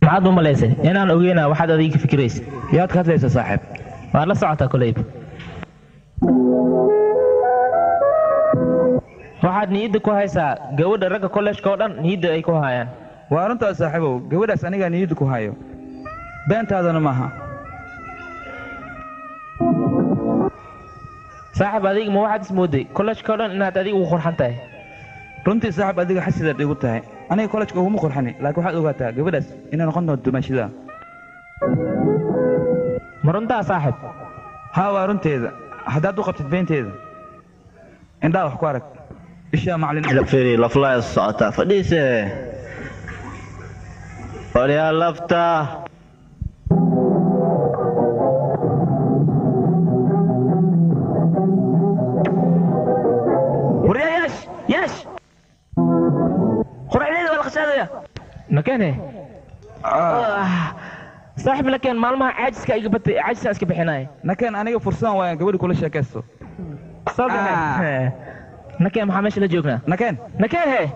maxaad u malaysay inaan ogeynaa waxaad adiga ka fikiraysa yaad ka hadlaysa saaxiib waad la socotaa koleyba waxaad niyadda ku haysaa gabadha ragga kollejka oo dhan niyadda ay ku hayaan waa arrintaas saaxiibow gabadhaas anigaa niyadda ku hayo beentaadana maaha saaxib adiga ma waxaad ismooday kollejka oo dhan inaad adiga ugu qurxan tahay runtii saaxib adiga xasidaad igu tahay aniga kollejka uguma qurxani laakiin waxaad ogaataa gabadhaas inay noqon doonto dumaashida ma runtaa saaxib haa waa runteeda haddaad u qabtid beenteeda indhaa wax ku arag ishaa macalin lafiri laflaa socotaa fadhiise waryaa lafta waryaa yaash yaash quraacdeeda waa la khashaadaya makene saaxib lakeen maalmaha caajiska iga batay caajisaan iska bixinaya nakeen aniga fursadan waayaan gabadhi kula sheekaysto nakeen maxaa meesha la joognaa nakeen nakeen he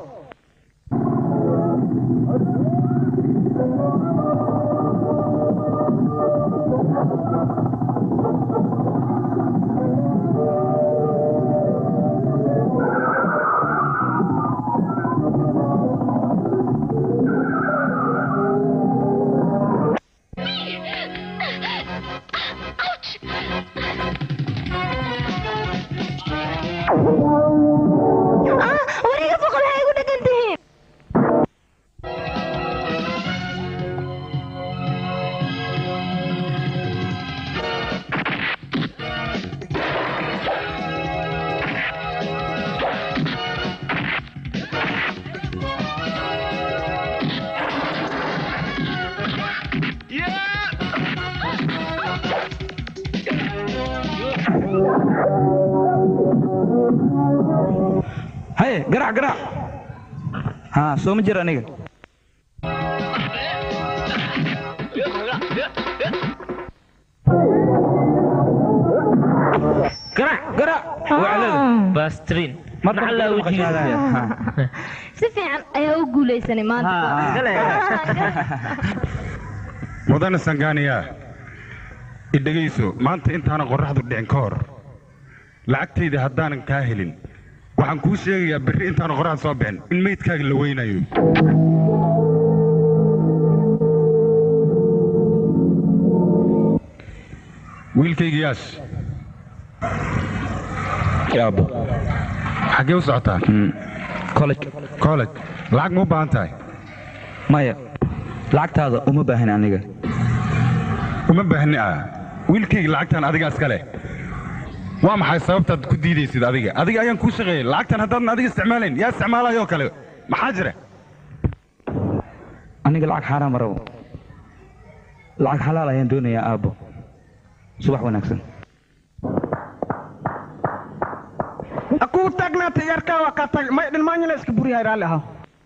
wariga foqol waxay igu dhagan tihiin haye garaac garaac haa soo ma jir aniga garaac garaac waclada bastrin Marka macallaa marka wejigiisa qashaadaya. si fiican ayaa u guulaysanay maanta mudane sangaaniya idhegayso maanta intaanan qorraxdu dhicin ka hor lacagtayda haddaanan kaa helin waxaan kuu sheegayaa berri intaanan qorraxdu soo bixin in meydkaaga la weynayo wiilkayga yaash yaabo xaggee u socotaa college college lacag ma u baahan tahay maya lacagtaada uma baahan aniga uma baahni ah wiilkayga lacagtan adiga iska leh waa maxay sababtaad ku diidaysid adiga adiga ayaan kuu shaqeeyey lacagtan haddaadan adiga isticmaalayn yaa isticmaalayoo kale maxaa jira aniga lacag xaaraan ma rabo lacag xalaal ayaan doonayaa aabbo subax wanaagsan kuu taagnaatay yarkaa waa kaa tag may dhinmaanyana iska buriyahay raalli ahaa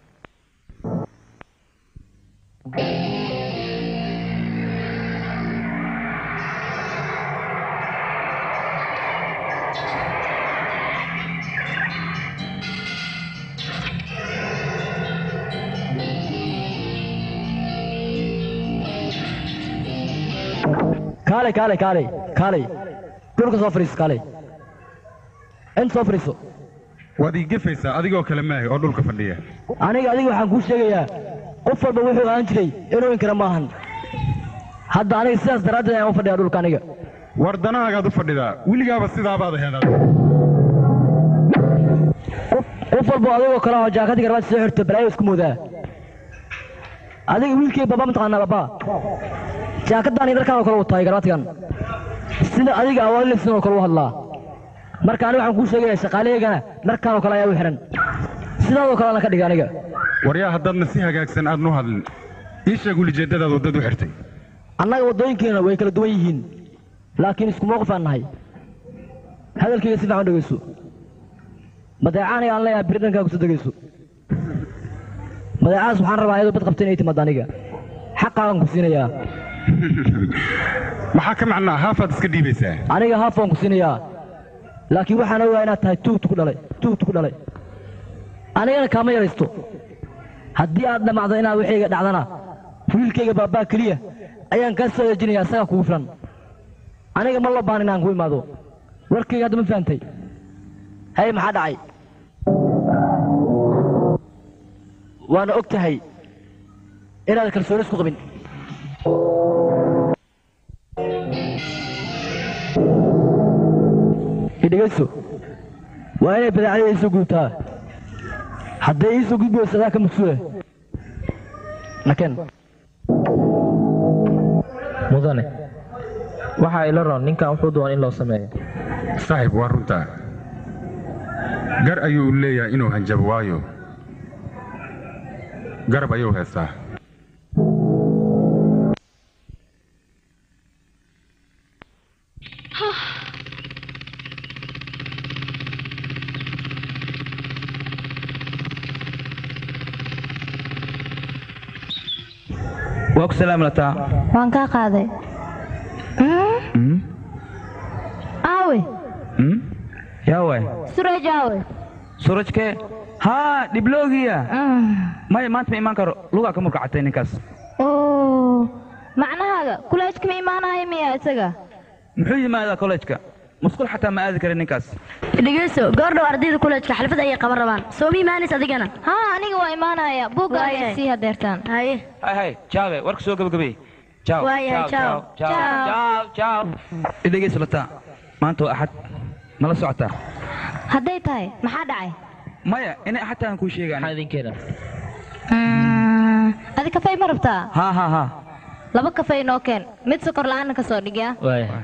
kaalay kaalay kaalay kaalay dhulka soo fadhiiso kaalay inta soo fadhiiso waad ii gefaysaa adigoo kale maahay oo dhulka fadhiya aniga adiga waxaan kuu sheegayaa qof walba wuxuu ahaan jiray inuu inkara maahan hadda aniga sidaas daraaddeed ayaan u fadhiyaa dhulka aniga war danahaagaad u fadhidaa weligaaba sidaabaad aheed adiga qof walba adigoo kale oo jaakadii garbaad soo xirto balaayo isku moodaa adiga wiilkay baba mataqaanaa baba jaakadaan iyo dharkaan oo kale wataay garbaadkan sida adiga awaalisin oo kale u hadlaa marka aniga waxaan kuu sheegayaa shaqaalaheygana dharkaan oo kale ayaa u xihan sidaadoo kale ana ka dhiga aniga waryaa haddaadna si hagaagsan aadan u hadlin ii sheeg ulijeeddadaad waddad u xirtay annaga waddooyinkeena way kala duwan yihiin laakiin isku mowqif aan nahay hadalkayga si fiican u dhegayso badeecaaniga aan leeyahay biri dhankaa kusoo degayso badeecadas waxaan rabaa iyadoo bad qabta inay timaad aniga xaqaagan ku siinayaa maxaa ka macnaa haafaad iska dhiibaysaa aniga haaf waan ku siinayaa laakiin waxaan ogaa inaad tahay tuugtu ku dhalay tuugtu ku dhalay anigana kaama yaraysto haddii aad dhamacdo inaad waxayga dhacdana wiilkayga baabaa keliya ayaan kaa soo eejinaya asagaa kugu filan aniga ma loo baahan inaan ku imaado warkayga hadda ma fahantay hay maxaa dhacay waana og tahay inaad kalsooni isku qabin idhegeyso waa inay badeecada iisoo gudubtaa hadday iisoo gudbi weyso adaa ka maqsuude nakeen mudane waxaa ila roon ninkan wuxuu doona in loo sameeyo saaxiib waa runtaa gar ayuu leeyahay inuu hanjabo waayo garab ayuu heestaa waa ku salaam lataa waan kaa qaaday Mm? aawe Mm? yaa waay suraj aawe surajkee haa dhibloogiya maya maanta ma imaan karo lugaa ka murkacatay ninkaas oo macnahaaga kulaajka ma imaanaya miya isaga muxuu yimaadaa kollejka musqul xataa ma aadi karin ninkaas dhegeyso goordhow ardayda kuleejka xalfad ayay qaban rabaan soo ma imaanays adigana haa aniga waa imaanaya buugga Waayahay. ayay sii hadeertaan haye hay hay jaabe warka soo gabagabay Ciao, Waayahay, ciao, ciao. ciao, ciao, ciao. idhegeyso lataa maanta waa axad mala socotaa hadday tahay maxaa dhacay maya inay axad tahan kuu sheegaan maxaa idinkeena adi kafay ma rabtaa haa haa haa laba kafay noo keen mid sokor la'aana ka soo dhigya waaya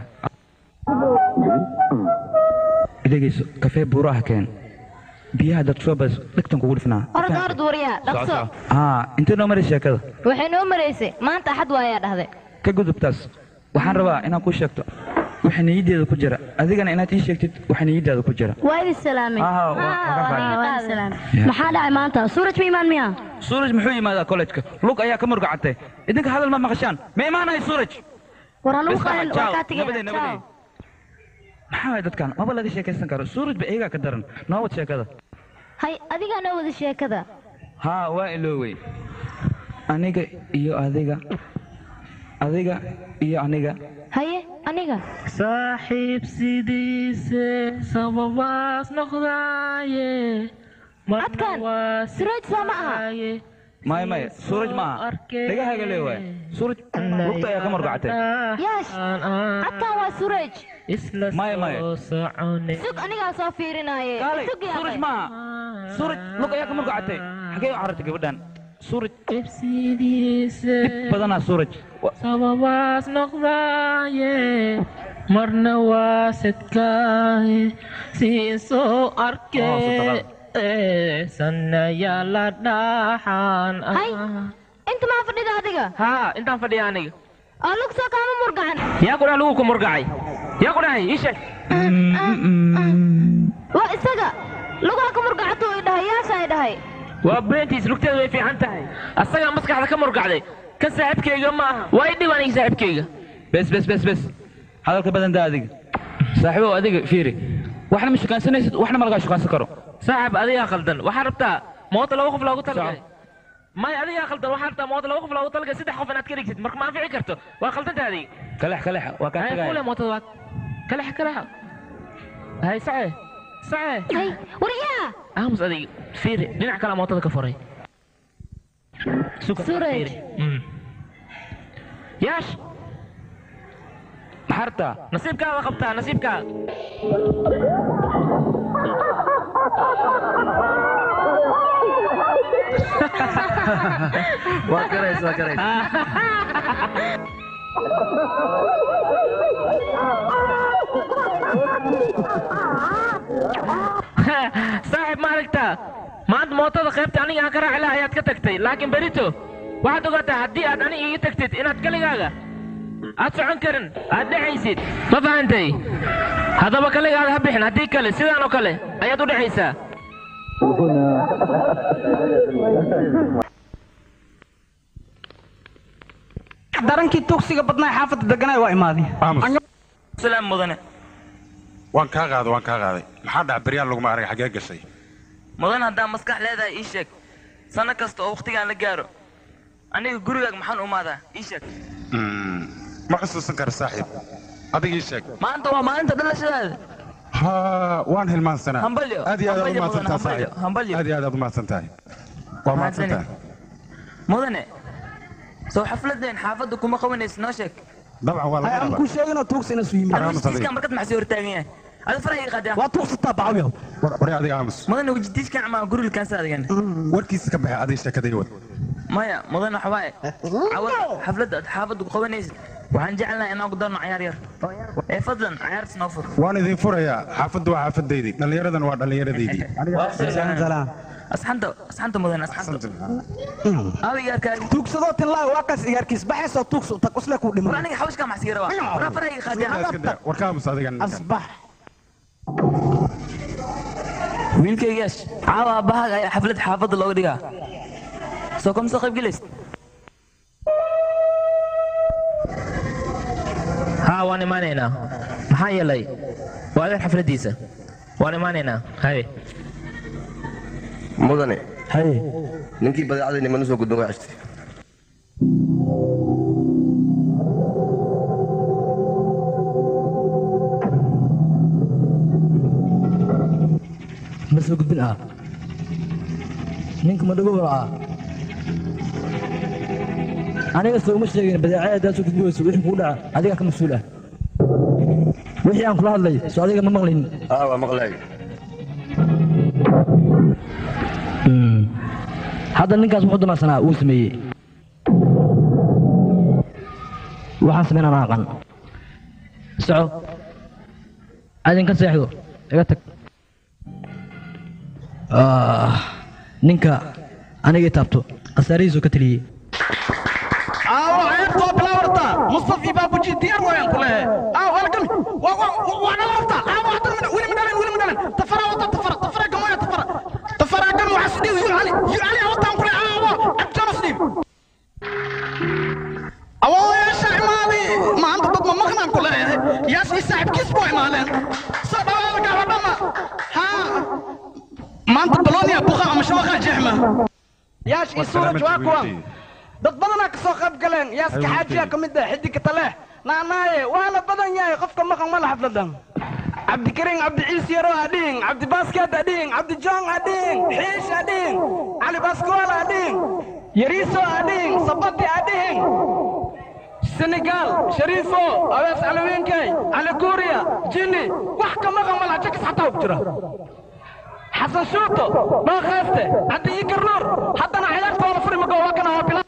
idhegeyso kafee buuraha keen biyaha dad soo bas dhegtan kugu dhifnaa orod orod wariyaa dhaqso haa intee noo maray sheekada waxay noo maraysay maanta axad waayaa dhahday ka gudubtaas waxaan rabaa inaad kuu sheegto waxa niyaddeeda ku jira adigana inaad ii sheegtid waxa niyaddaada ku jira waa idin salaamay Haa, haa, waa- waa ka fahmay. waa idin salaamay maxaa dhacay maanta suuraj ma imaan miya suuraj muxuu yimaadaa kollejka lug ayaa ka murgacatay idinka hadal ma maqashaan ma imaanayo suuraj war hanugu Bes, qalin ciao, waa kaa tegaya nabadey, nabadey. maxaa waay dadkan maba laga sheekaysan karo suuraj ba iyagaa ka daran noo wad sheekada hay adigaa noo wada sheekada haa waa iloowey aniga iyo adiga adiga iyo aniga haye aniga saaxiib sidiise sababaas noqdaaye codkan suraaj soo ma aha maya maya suuraj ma aha dhagahaga lee waay suuraj lugta ayaa ka murgacatay yaash codkan waa suraj maya maya sug anigaa soo fiirinaaye kaalay sug yaa suuraj ma aha suuraj lug ayaa ka murgacatay xagee u carartay gabadhan suuraj dhib badanaa suuraj Wa- sababaas noqdaaye marna waa sedkaaye sii soo Oh, arke sanaya la dhaxaan hay inta maa fadhida adiga haa intaan fadhiya aniga oo lug soo kaama murgacan yaa ku dhaha lagu ku murgacay yaa ku dhahay ii sheeg waa isaga lugaha ka murgacatuu i dhahay yaasha i dhahay waa beentiis lugteedu way fiican tahay asagaa maskaxda ka murgacday ka saaxiibkayga ma aha waa i dhib aniga saaxiibkayga bes bes bes bes hadalka badan daa adiga saaxiibow adiga fiiri waxna ma shukaansanaysid waxna ma lagaa shukaansan karo saaxib adigaa khaldan waxaa rabtaa moota laba qof loogu talagalay may adigaa khaldan waxaa rabtaa moota laba qof loogu talagalay saddex qof inaad ka dhigtid marka ma anfici karto waa khaldanta adiga kalex kalex waa kaa hay kule tagaya mootada waa kalex kalex hay sace sace hay wariyaa aamus adiga fiiri dhinac kale mootada ka furay Suka, Suraj. fiiri. Mm. yaash maxaa rabtaa nasiibkaada qabtaa nasiibkaada waa garays waa garays saaxib ma aragtaa maanta mootada qaybta aniga aan ka raaci lahaa ayaad ka tagtay laakiin berito waxaad ogaataa haddii aad aniga iga tagtid inaad kaligaaga aad socon karin aad dhexaysid ma fahantay haddaba kaligaada ha bixin haddii kale sidaan oo kale ayaad u dhexaysaa darankii tugsiga badnaa xaafadda deganaa waa imaaday aamus salaam mudane waan kaa qaaday waan kaa qaaday maxaa dhaca beryaan laguma arag xagee gashay mudan haddaa maskax leedahay ii sheeg sanno kasta oo wakhtigaan la gaaro aniga gurigaaga maxaan u imaadaa ii sheeg Mm, ma xusuusan kara saaxiib adiga ii sheeg maanta waa maalinta dhalashadaada ha waan hilmaansanaa Hambalyo, aad iyo aad aad hambalyo umahadsantaha mudan, hambalyo, saaxiib hambalyo. aad iyo aad aad umahadsan tahay waa mahadsan tahay mudane soo xafladeen xaafadda kuma qabanaysa noo sheeg dabcan waa laga aan rabaa ku sheegino tuugsina su yimid wejitiiskaan markad maxaa soo hortaagan yahay ada faraha iga qaadaya waa tuugsataa bacawyaw war wari adiga aamus mudane wejitiiskaan ama gurigaansa adigan warkiisa ka baxay adiga sheekadii wad maya mudane waxa waaye cawad xafladda aad xaafadda ku qabanaysid waxaan jecelnahay inaan ku darno cayaar yar ee fadlan cayaartas noo fur waan idin furayaa xaafaddu waa xaafadaydii dhallinyaradan waa dhallinyaradaydii asxanta asxanta mudane asxanta abigaarkaagi tuugsadoo tinlaa waa kas iyaarkiis baxaysoo tuugso tag usle ku war dhiman aniga xawishkaa maxaa siga rabaa waraa faraha iga qaadaya war ka aamus adiga ninkan. asbax wiilkaygaas caawa aabahaaga ayaa xaflad xaafadda looga dhigaa soo kama soo qayb gelaysid haa waan imaanaynaa maxaa yeelay waa adeer xafladdiisa waan imaanaynaa haye mudane haye ninkii badeecadayni mana soo gudbin waa ceshtay ma soo gudbin ah ninka ma dhagow ah aniga soo uma sheegin badeecada haddaad soo gudbi weyso wixii kugu dhaca adigaa ka mas-uul ah wixii aan kula hadlay soo adiga ma maqlin aa waa maqlaay hadda ninkaas wuxuu damacsanaa uu sameeyey waxaan sameynaan aqan soco adinka seexdo iga tag Ah, ninka aniga i taabto khasaarihiisu ka taliyey aawo ceebtoo bilaawarta mustafi baabuji diyaar waayaan ku lehe aaw halkan waa dhalaarta aawo haddana weli ma dhalan weli ma dhalan tafara wata tafara tafara gamoya tafara tafara gam waxaa sidhiw yu cali yu cali wataan ku lehe aawo abjana sidhiw awooyaasha imaadi maanta dad ma maqnaan ku leeyahay yaas ii saaxiibkiis buu imaaleen soo dhawaada gabadhama haa maanta balonia buqa ama shabaqa jeexma yaash ii suuraj waa kuwa dad badanaa ka soo qayb galeen yaaska xaajiya ka mid ah xidigka taleeh naanaaye waana badan yahay qofka maqan mala xafladan cabdikariin cabdiciis yaro adhiin cabdibaasked adhiin cabdijoong adhiin xiish adhiin cali baskool adhiin yariiso adhiin sabati adhiin senegal shariifo awees calawiinkay cali kuuriya jini wax ka maqan mala jakis xataa og jira xasan shuuto dhookhayste cabdi ii garnuur haddana cayaarta waa la furi mago waa kana waa bilaa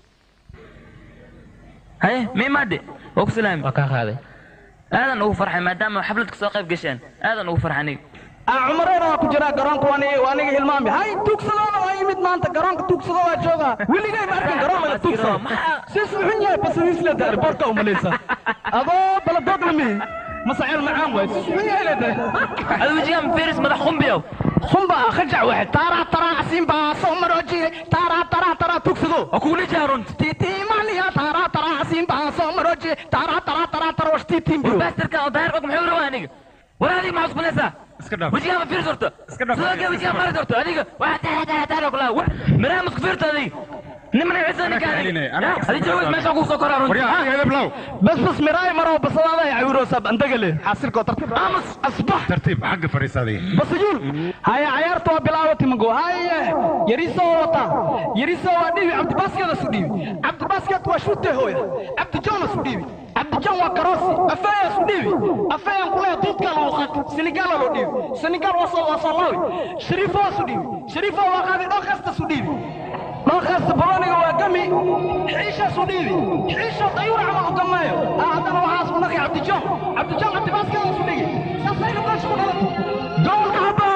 haye miimaadhe waa ku salaami waa kaa qaaday aadan ugu farxay maadaama xaflad ka soo qayb gasheen aadan ugu farxay aniga aa cumareena waa ku jiraa garoonka waa aniga- waa aniga hilmaami hay tuugsadoona waa yimid maanta garoonka tuugsado waa joogaa weligay ma arkin garoon laga tuugsado sis muxun yahay basadiis leedahay boorka umalaysa adoo baladoog lami masaceel macaan waay sis muxun yahay leedahay ada wejigaan firis madax qumbiyow khumba khajac waxe taaraa taraa asiin baa soo marooji taaraa taraa taraa tuugsado waa kugula jaarunt tiitiimaniya taaraa taraa asiin baa soo marooji taaraa taraa taraa taraa wash tiitiimbiyo baastarka oo daahir og muxuu rabaa aniga war adiga maxaa cusbanaysaa iska dhaaf wejigaan ma fiiris horta Iska dhaaf. sidoo kale wejigaan maris horta adiga waxaa taara taara taara kula miraha masku fiirta adiga nimana ciisa ninka celinay, adiga anaa- adiga joogas meesha kugu soo koraa runti waryaa adiga heblow بس بس مراي مرة بس هذا يا عيروس اندقلي حاصل كوتر امس اصبح tartiib xagga fadhiisa adiga بس يقول هاي عيارته بلاوتي مقو هاي يريسو وطا يريسو وديبي عبد باسكت سوديبي عبد باسكت وشوته هويا عبد جون سوديبي عبد جون وكروسي افايا سوديبي افايا نقول دوت كان وخات سنغال لو ديبي سنغال وصل وصلاوي شريفو سوديبي شريفو وقادي دو خاصة سوديبي ما خاصة بلوني وقمي حيشة سوديبي حيشة طيور عمل قمايو هذا انا وحاس ونقي عبد جون عبد جون عبد باسكت سوديبي ساساينا باش غلط دول كعبة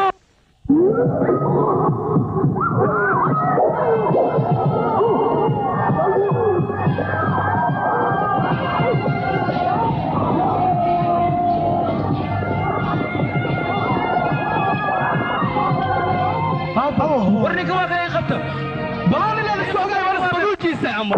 warninka waa kaga qabta بلوني اللي سوقي ولا سوقي ساعة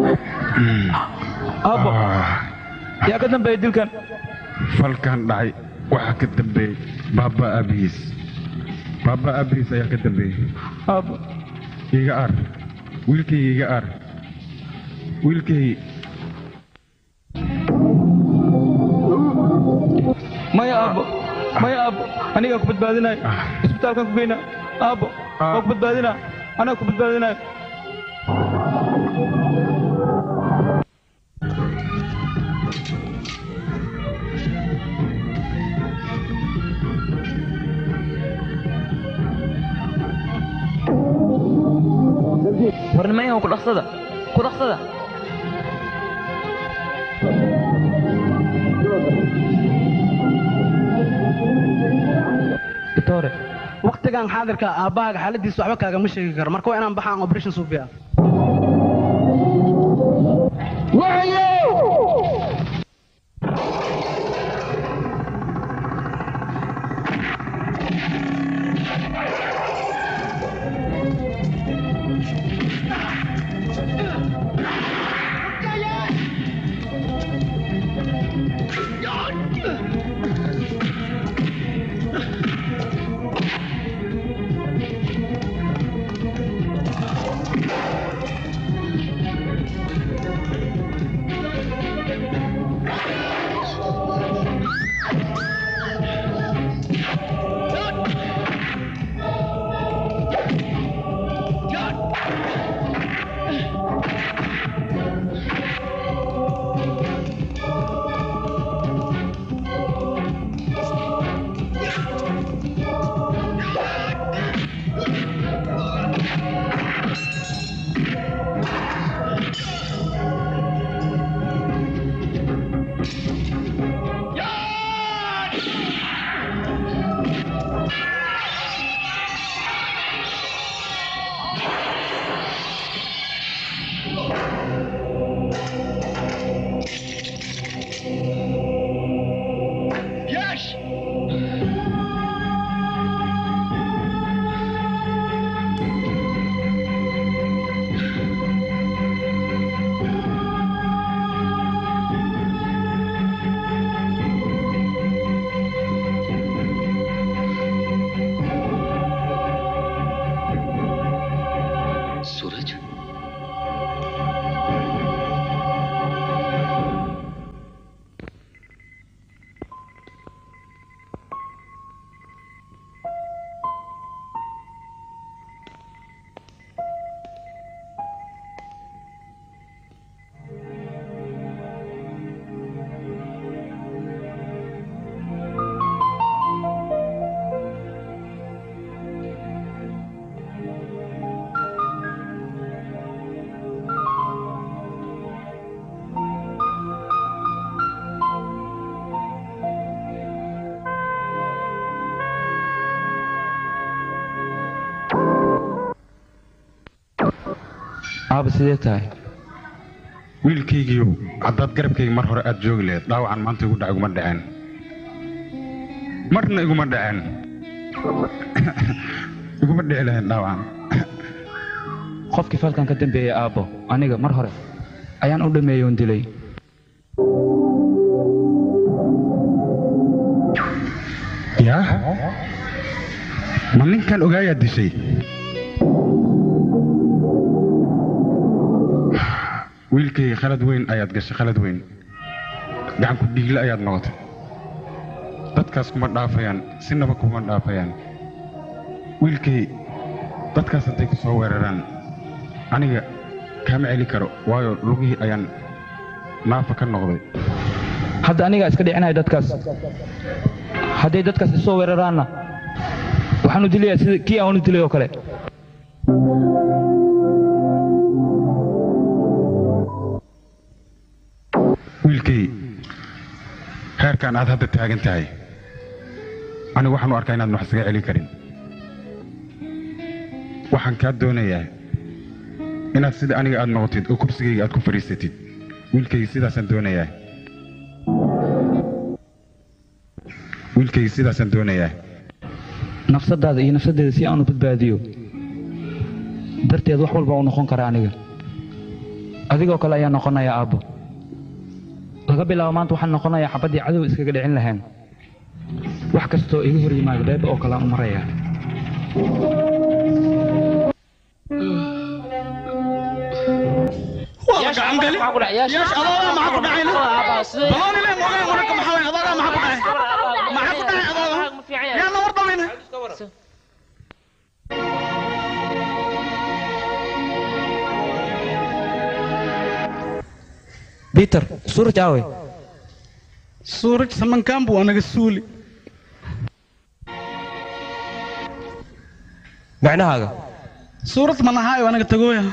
aabbo yaa ka dambeeya dilkan falkan dhacay waxaa ka dambeeyey baaba aabihiis baaba aabihiis ayaa ka dambeeyey aabbo iga ar wiilkayga iga ar wiilkay maya aabbo maya aabbo anigaa ku badbaadinayo isbitaalkaan ku geynaa aabbo waa ku badbaadinaa anaa ku badbaadinayo warnimayahow ku dhaqsada ku dhaqsada doctore waqtigan xaadirka aabbahaaga xaaladiisa waxba kaagama sheegi karo marka waa inaan baxaan operation suufiya Suraj aaba sidee tahay wiilkaygiiyow haddaad garabkayga mar hore aad joogi lahayd dhaawacan maanta igu dhac iguma dhaceen marna iguma dhaceen iguma dhici lahayn dhaawacan qofkii falkan ka dambeeyey aabbo aniga mar hore ayaan u dhameeyey oon dilay yaa ma ninkan ogaayaa dishay wiilkayga khalad weyn ayaad gashay khalad weyn gacanku dhiigle ayaad noqotay dadkaas kuma dhaafayaan sinaba kuma dhaafayaan wiilkay dadkaas hadday ku soo weeraraan aniga kaama celi karo waayo lugihii ayaan naafa ka noqday hadda anigaa iska dhicinayo dadkaas hadday dadkaas isoo weeraraanna waxaanu dilayaa sida kii aanu dilay oo kale wiilkay heerkan aad hadda taagan tahay anigu waxaan u arkaa inaad wax isaga celin karin waxaan kaa doonayaa inaad sida aniga aad noqotid oo kursigayga aad ku fadhiisatid wiilkayga sidaasaan doonayaa wiilkayga sidaasaan doonayaa nafsadaada iyo nafsadeeda si aanu badbaadiyo darteed wax walba uu noqon karaa aniga adigoo kale ayaa noqonaya aabbo laga bilaabo maanta waxaan noqonayaa xabaddii cadow iskaga dhicin lahayn wax kastoo iga hor yimaado beeba oo kale aan u marayaa waa la gacan gali yeesh adoodaa maxaa ku dhacayna balooni le moogaan wararka maxaa waye adoodaa maxaa ku dhacay maxaa ku dhacay adooda yaana war dhamayna biter suuraj aawey suuraj samankaan buu anaga suuli macnahaaga suurad manahaayo anaga tagooya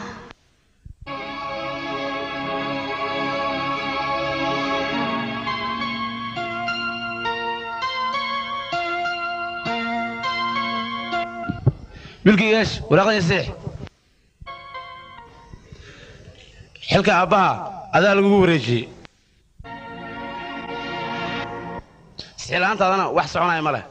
wiilkii yeesh waraaqdii siix xilka aabbaha adaa lagugu wareejiyey sixlaantaadana wax soconaya ma leh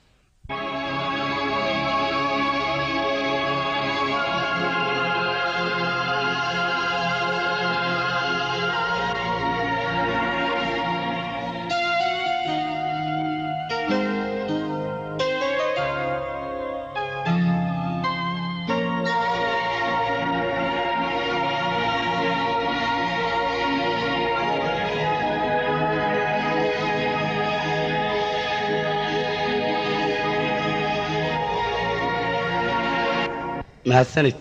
mahadsanid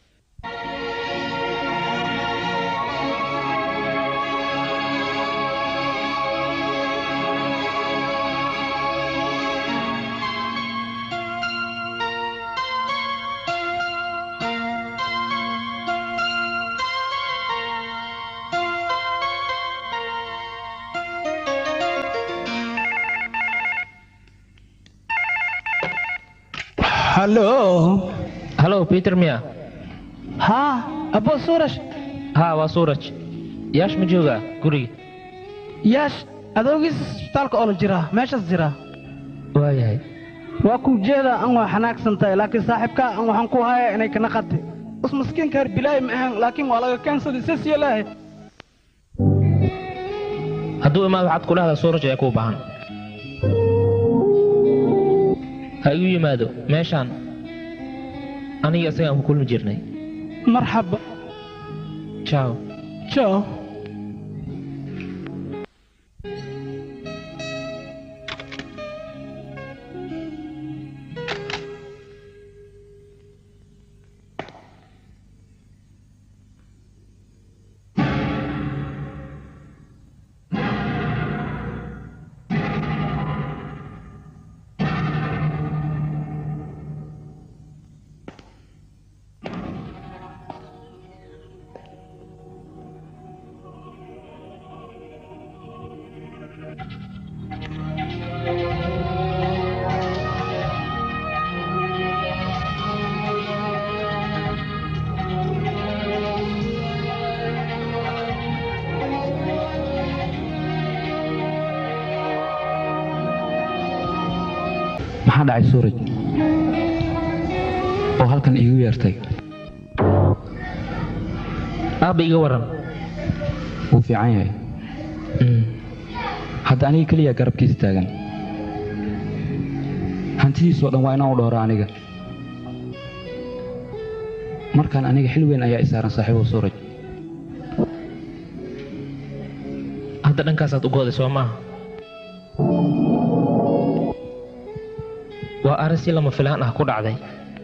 hallo halo peter miya haa abo suuraj haa waa suuraj yaash ma joogaa guriga yaash adoogiis isbitaalka oo la jiraa meeshaas jiraa waayahay waa kuu jeeda an waa xanaagsan tahay laakiin saaxiibkaa an waxaan ku haya inay kana qati us maskiinka reer bilaahi ma ahan laakiin waa laga keensaday sas yeelaahe hadduu imaad waxaad ku dhahdaa suuraj ayaa kuu baahan ha igu yimaado meeshaan aniga isagaan ku kulmi jirnay marxaba jaw jaw maxaa dhacay suuraj oo halkan iigu yeertay aabba iga waran wuu fiican yahay hadda aniga keliya garabkiisa taagan hantidiisoo dhan waa inaan u dhowro aniga markaan aniga xil weyn ayaa i saaran saaxiibo suuraj hadda dhankaasaad u gooday soo maaha waa arrin si lama filaan ah ku dhacday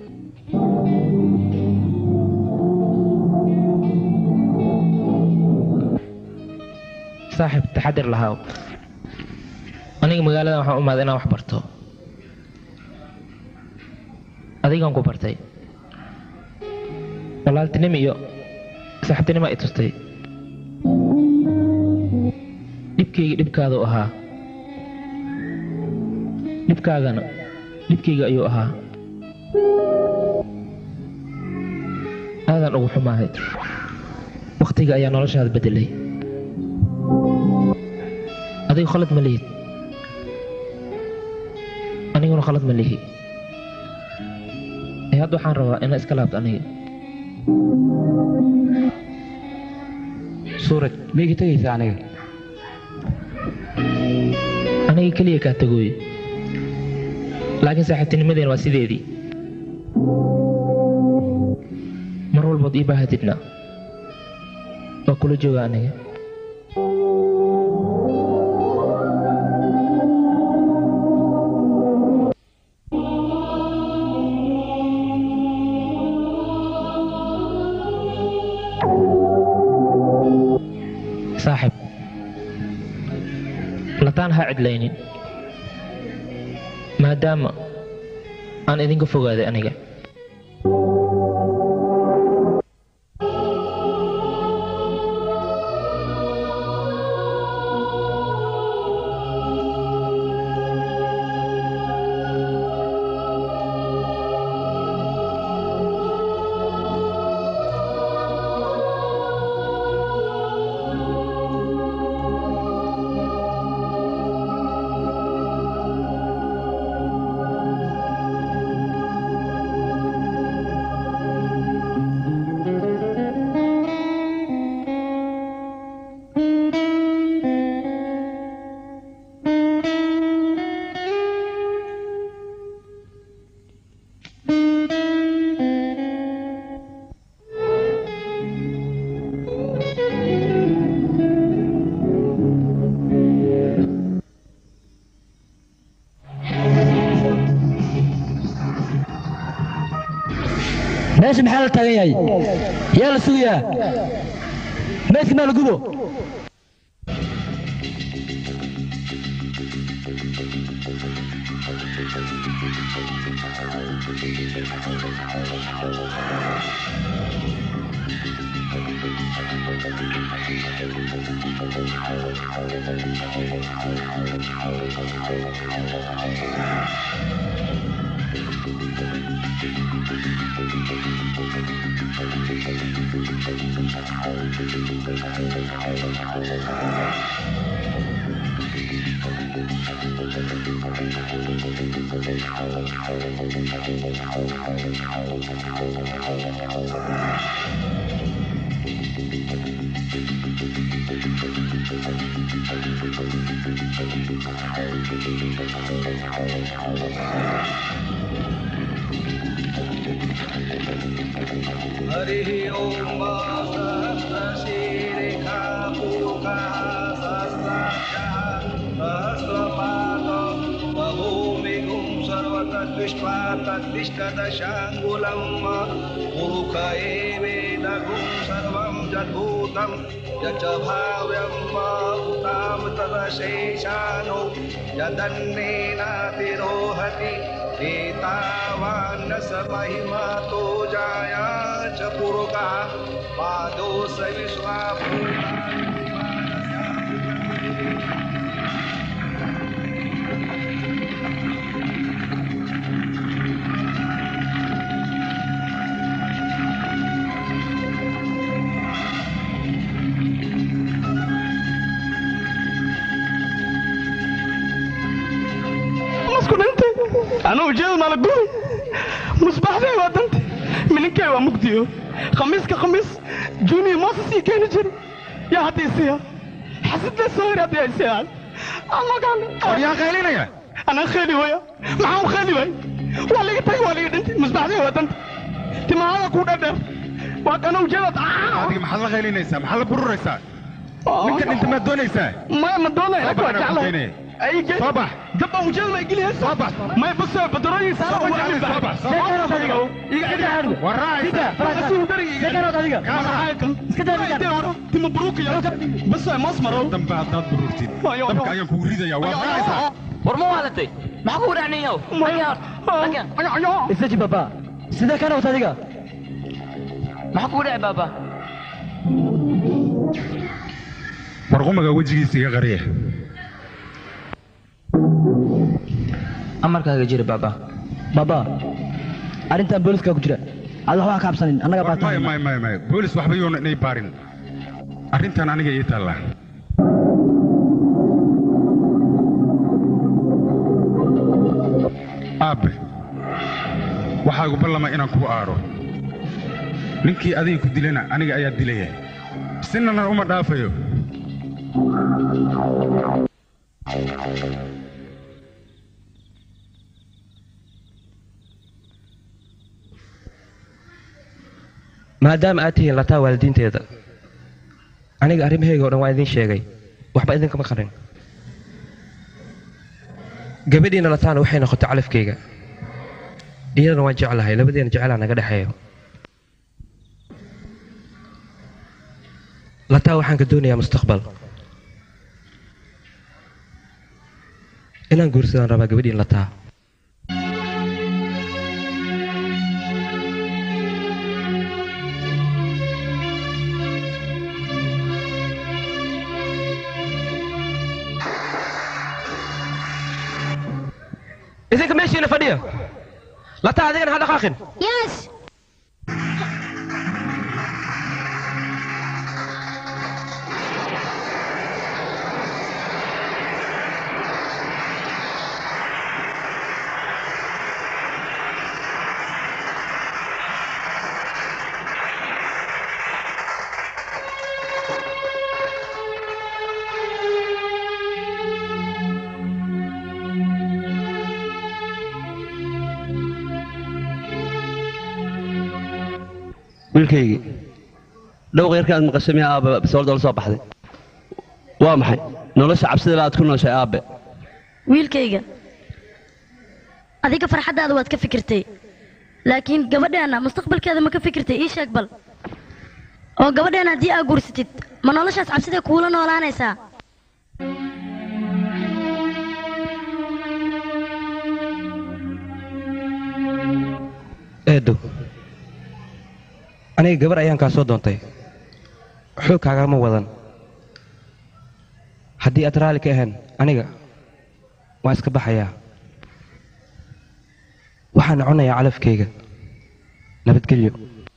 saaxib taxadir lahaaw aniga magaaladan waxaan u imaaday inaan wax barto adigaan ku bartay walaaltinimo iyo saaxiibtinimo i tustay dhibkayga dhibkaadu ahaa dhibkaagana dhibkayga ayuu ahaa aadaan ugu xumaahay wakhtiga ayaa noloshaada beddelay adigu khalad ma lihid aniguna khalad ma lihi ee hadda waxaan rabaa inaa iska laabto aniga suuraj ma iga tegaysaa aniga aniga keliya kaa tagooye laakiin saaxiibtinimadeen waa sideedii mar walbood ii baahatidna waa kula jooga aniga saaxib lataan ha cidlaynin maadaama aan idinka fogaaday aniga meesha maxaa la taagan yahay yaa la sugayaa meydka maa la gubo हरिः ॐ सहस्रशीरिखा पूर्वकः सहस्राक्षः सहस्रपादं बभूमिगुं सर्वतद्विष्ट्वा तद्विष्टदशाङ्गुलं पुरुष एवेदगुं सर्वं जद्भूतं यच्च भाव्यं उतां तदशेषानो यदन्नेनातिरोहति एतावान्न स महिमा तो जाया च पुरुषः पादो स विश्वाभूता masku dhintay anuu jeed mala gubay musbaxday waa dantay mininkay waa mugdiyo khamiiska khamiis junior moses ii keeni jiri yaa hadda isiya xasidle soo hir hadda isiya yaa qaylinaya anaa khayli waya maxaa u khayli waay waa laga tagay waa laga dhintay musbaxday waa dantay timahada ku dhadheer waa kanuu jeedad adiga maxaad la qaylinaysaa maxaad la bururaysaa ninka dhinta maad doonaysaa ma ma doonaya Soo bax, waa anaa jeclahay keenaya. ayge Soo bax. gabba ujeed ma igili soo bax may bas badrooyin saara Soo bax, waa Ali, soo bax, soo bax. Waa raacaysaa. timo buruukiya bas waa moos maro dambe haddaad bururtid dabka ayaan kugu ridayaa waa raacaysaa war ma waalatay maxaa kugu dhacnayow isaji baba sidee kana wata adiga maxaa kugu dhacay baaba warqumaga wejigiisa iga qariya amarkaaga jira baaba baba arrintan booliska ku jira ada waxba ka cabsanin annaga maya baa maya maya maya boolis waxba yoona inay baarin arrintan aniga ii taallaa aabbe waxaa igu ballama inaan kugu aadho ninkii adiga ku dilana aniga ayaa dilaya sinana uma dhaafayo maadaama aad tihiin lataa waalidiinteeda aniga arrimahayga oo dhan waa idiin sheegay waxba idinkama qarin gabadhiina lataana waxay noqotay calafkayga iyadana waan jeclahay labadeena jecelaa naga dhexeeyo lataa waxaan ka doonayaa mustaqbal inaan guursadaan rabaa gabadhiin lataa idinka meeshiina fadhiya lataa adigana ha dhaqaaqin yes wiilkaygii dhowqa yarka aad maqashay miyaa aabbe basoolda la soo baxday waa maxay nolosha cabsidala aad ku nooshay aabbe wiilkayga adiga farxaddaada waad ka fikirtay laakiin gabadheena mustaqbalkeeda ma ka fikirtay ii sheeg bal oo gabadheena haddii aa guursatid ma noloshaas cabsidee kuula noolaanaysaa eedow aniga gabar ayaan kaa soo doontay xoog kaagama wadan haddii aad raalli ka ahayn aniga waan iska baxayaa waxaan cunayaa calafkayga nabadgelyo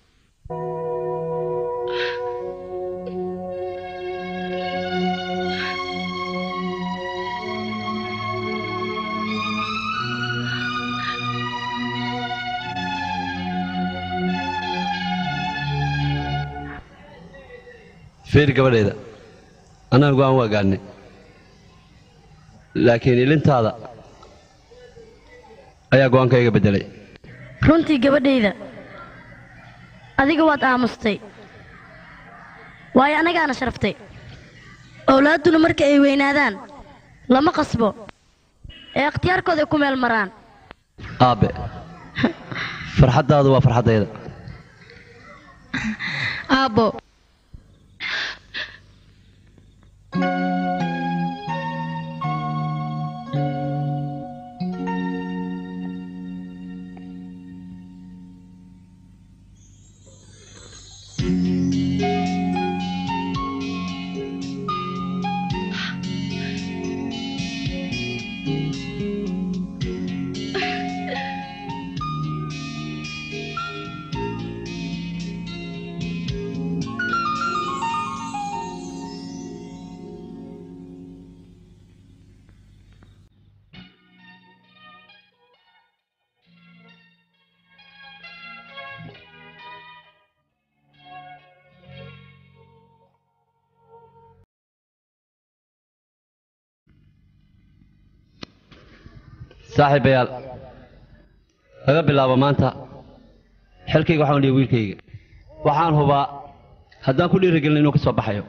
fiir gabadheeda annaga go'aan waa gaadhnay laakiin ilintaada ayaa go'aankayga beddelay runtii gabadhayda adiga waad aamustay waayo annagaana sharaftay owlaadduna marka ay weynaadaan lama qasbo ee ikhtiyaarkooda ay ku meel maraan aabbe farxaddaadu waa farxaddayda aabbo saaxiibayaal laga bilaabo maanta xilkayga waxaan dhihi wiilkayga waxaan hubaa haddaan ku dhiirigelin inuu ka soo baxayo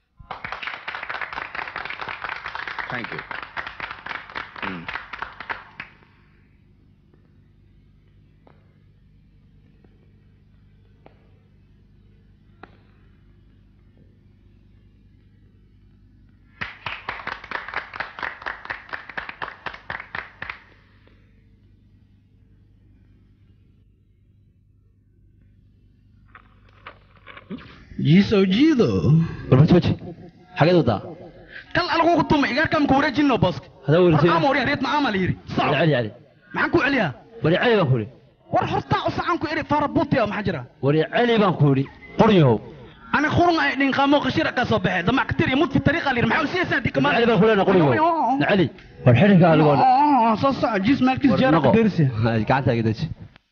jiisow jiido warbatooji xageed wadaa kal algu tumay igaarkaan ku wareejinno booska hadaa wareejin ama wariya reed macaama la yiri cali cali cali maxaan ku celiyaa wari cali baan ku idhi war hortaa u sacan ku iri faarabuutiya maxaa jira wari cali baan ku idhi qoryahow ana khurun ay dhin qaamo qashira ka soo baxay damac katir iyo mud fi tariiqa la yiri maxaa u siiyaysaa dii kamaan cali baan ku leenahay qoryahow cali war xidhinka aligoon soo soco jiis maalkiis jeera ku deersi gacanta iga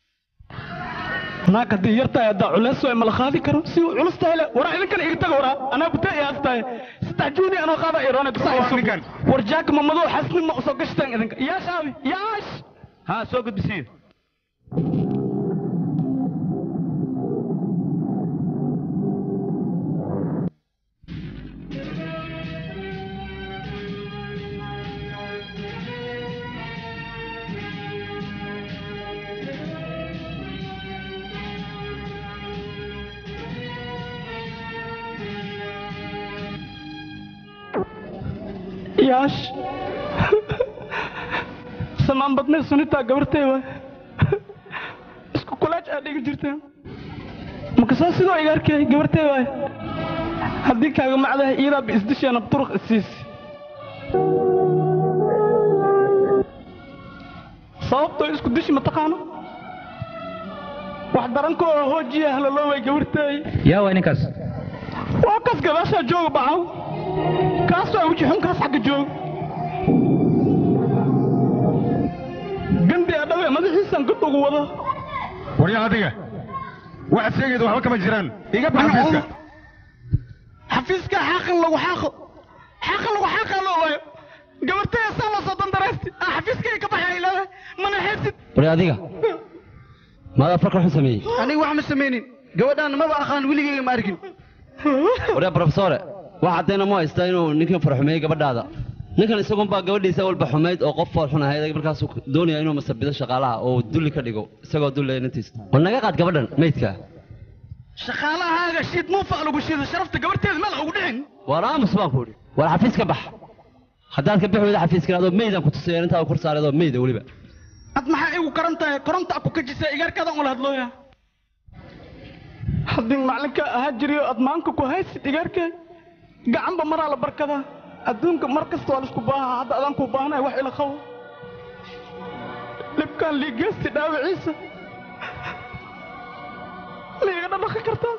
naag haddii yartahay haddaa culeys way mala qaadi karo si uu culus tahay le waraa idinkan iga taga waraa anaa bute iyaas tahay saddex juuni anoo qaada iroona kusaa war jaaka mamadoo xasni ma usoo gashtaan idinka yaash aabi yaash haa soo gudbisiyo yaash samaan badnay sunitaa gabartay waay isku kulaaj aad dhigi jirteen makasaa sidoo iga arkay gabartay waay haddii kaaga macdahay iidaa ba isdisheena turuq isiis sababtoo isku dishi mataqaano wax darankooda hoojiya halalooway gabartay yaa waa ninkaas waa kas gadaashaa jooga bacaw kaas waa weji xunkaas xagga jooga gandi adhawe madaxiisaan god ugu wada waryaa adiga waxaad sheegayda waxba kama jiraan iga bax xafiiska xafiiska xaaqan lagu xaaqo xaaqan lagu xaaqaa loo waayo gabartaya saa loo soo dandaraysti ah xafiiskay ka baxay ilaahay mana xeebsid wari adiga maadaa farka xun sameeyey aniga wax ma samaynin gabadhaan maba aqaan weligeyga ma arkin waryaa brofesore wax caddayna ma haystaa inuu ninkan farxumeeyey gabadhaada ninkan isagun baa gabadhiisa walba xumayd oo qof fool xun ahayd markaasuu doonaya inuu masabido shaqaalaha oo dulli ka dhigo isagoo dullaya nintiisa war naga qaad gabadhan meydka shaqaalahaaga shiid muufa lagu shiida sharafta gabarteeda meel ugu dhicin war aamus baan ku idhi war xafiis ka bax haddaad ka bixi weyda xafiiska adoo meydaan ku tusaya intaa kor saaray adoo meyda weliba ad maxaa igu karan tahay koronta ku kajisa igaarkaadan ula hadlooya haddii macalinka ahaa jiriyo aad maanka ku haysid igaarkee gacanba maraa la barkadaa adduunka mar kasta waa laisku baahaa hadda adaan kuu baahnay wax ila qabo dhibkaan liigeysti dhaawiciisa ma iga dhadhaqi kartaa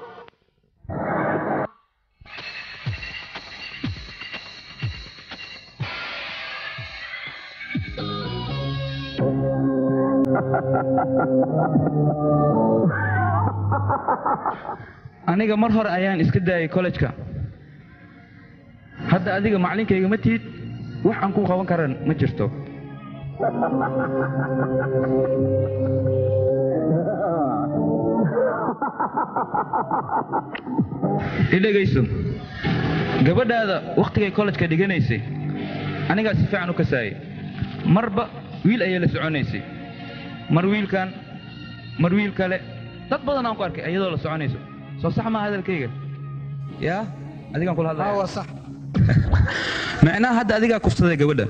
aniga mar hore ayaan iska daayay kollejka hadda adiga macalinkayga ma tihid wax aan kuu qaban karan ma jirto idhegayso gabadhaada wakhtigay kollejka dhiganaysay anigaa si fiican u kasaayay marba wiil ayay la soconaysay mar wiilkan mar wiil kale dad badan aan ku arkay iyadoo la soconayso soo sax maa hadalkayga yaa adigaan kula hadlaya waa sax macnaha hadda adigaa kufsaday gabadha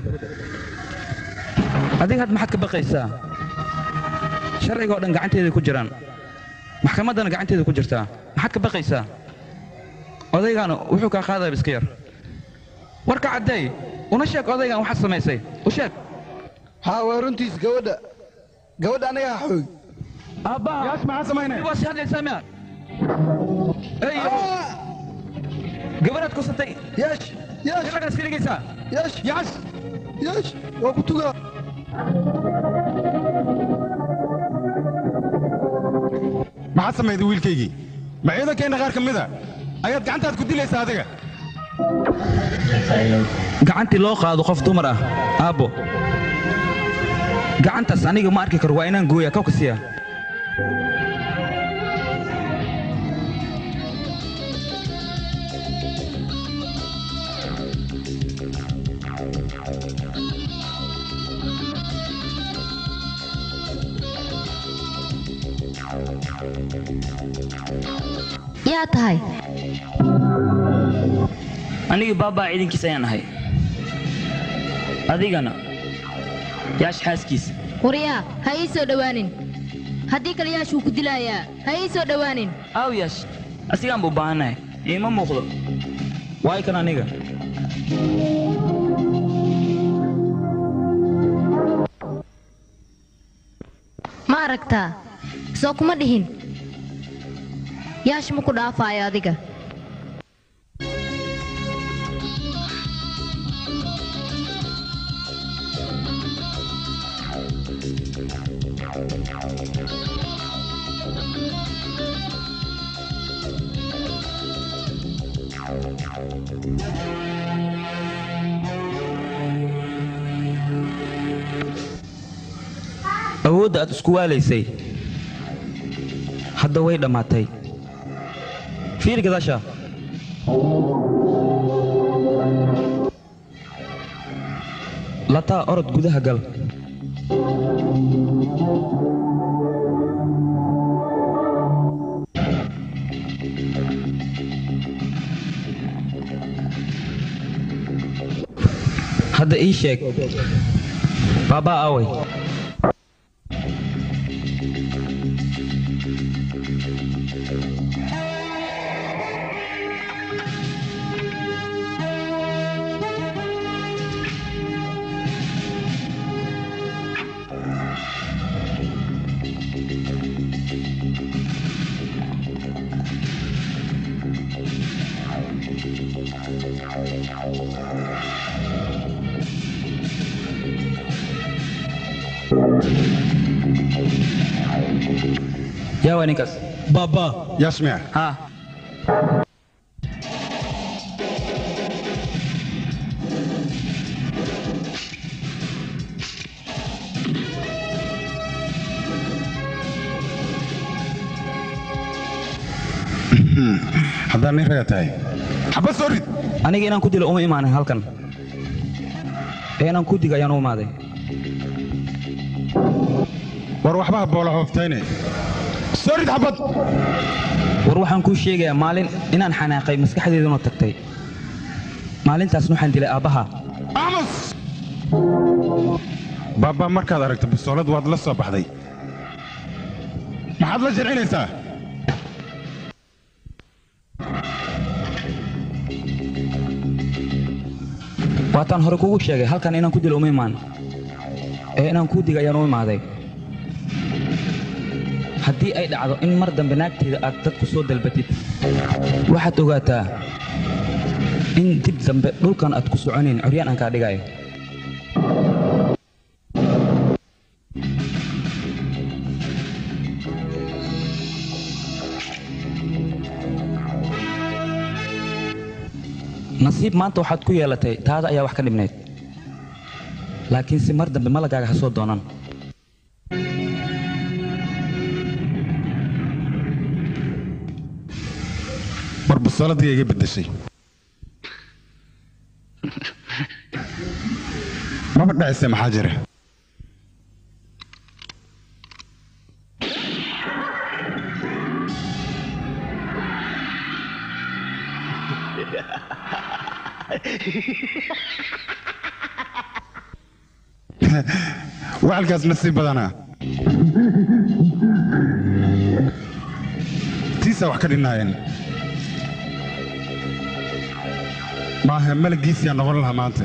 adiga had maxaad ka baqaysaa sharciga oo dhan gacanteeda ku jiraan maxkamaddana gacanteeda ku jirtaa maxaad ka baqaysaa odaygaana wuxuu kaa qaadaya iska yar warka caddeey una sheeg odaygan waxaad samaysay u sheeg haa waa runtiis gabadha gabadha anigaa xoog aabbaha yaas maxaa samaynaya waa si hadlaysaa miya ey gabadhaad kusatay yeesh yeesh gabadhaas ka dhigaysaa yeesh yeesh yeesh waa ku tugaa maxaad samayday wiilkaygii ma ciidankeenna qaar ka mida ayaad gacantaad ku dilaysaa adiga gacantii loo qaado qof dumar ah aabbo gacantaas aniga ma arki karo waa inaan gooya kawka siya yaa tahay anigii baabaa ciidankiis ayaan ahay adigana yaash xaaskiisa waryaa ha ii soo dhowaanin haddii kale yaashuu ku dilaayaa ha ii soo dhowaanin aaw yaash asigaan buu baahannahay iima muuqdo waay kan aniga ma aragtaa soo kuma dhihin yaash ma ku dhaafaayo adiga awoodda aad isku waalaysay hadda way dhammaatay fiiri gadaasha lataa orod gudaha gal hadda ii sheeg baabaa away yaa waa ninkaas baaba yasmic ha haddaan nin raga tahay xabad soo rid aniga inaan ku dilo uma imaanin halkan ee inaan ku digo ayaan u imaaday war waxba boola hooftayne soo rid xabad war waxaan kuu sheegayaa maalin inaan xanaaqay maskaxdeeduna tagtay maalintaasna waxaan dilay aabbaha aamus baaba markaad aragto bisoolad waad la soo baxday maxaad la jircinaysaa waataan hore kugu sheegay halkan inaan ku dilo uma imaan ee inaan kuu diga ayaan u imaaday haddii ay dhacdo in mar dambe naagteeda aad dad ku soo dalbatid waxaad ogaataa in dib dambe dhulkan aad ku soconayn coryaan aan kaa dhigayo nasiib maanta waxaad ku yeelatay taada ayaa wax ka dhibnayd laakiinse mar dambe malagaaga ha soo doonan war bisooladii iga beddeshay maba dhacise maxaa jira wacalkaas nasiib badanaa tiisaa wax ka dhinnaayeen maaha malagiisiyaa noqon lahaa maanta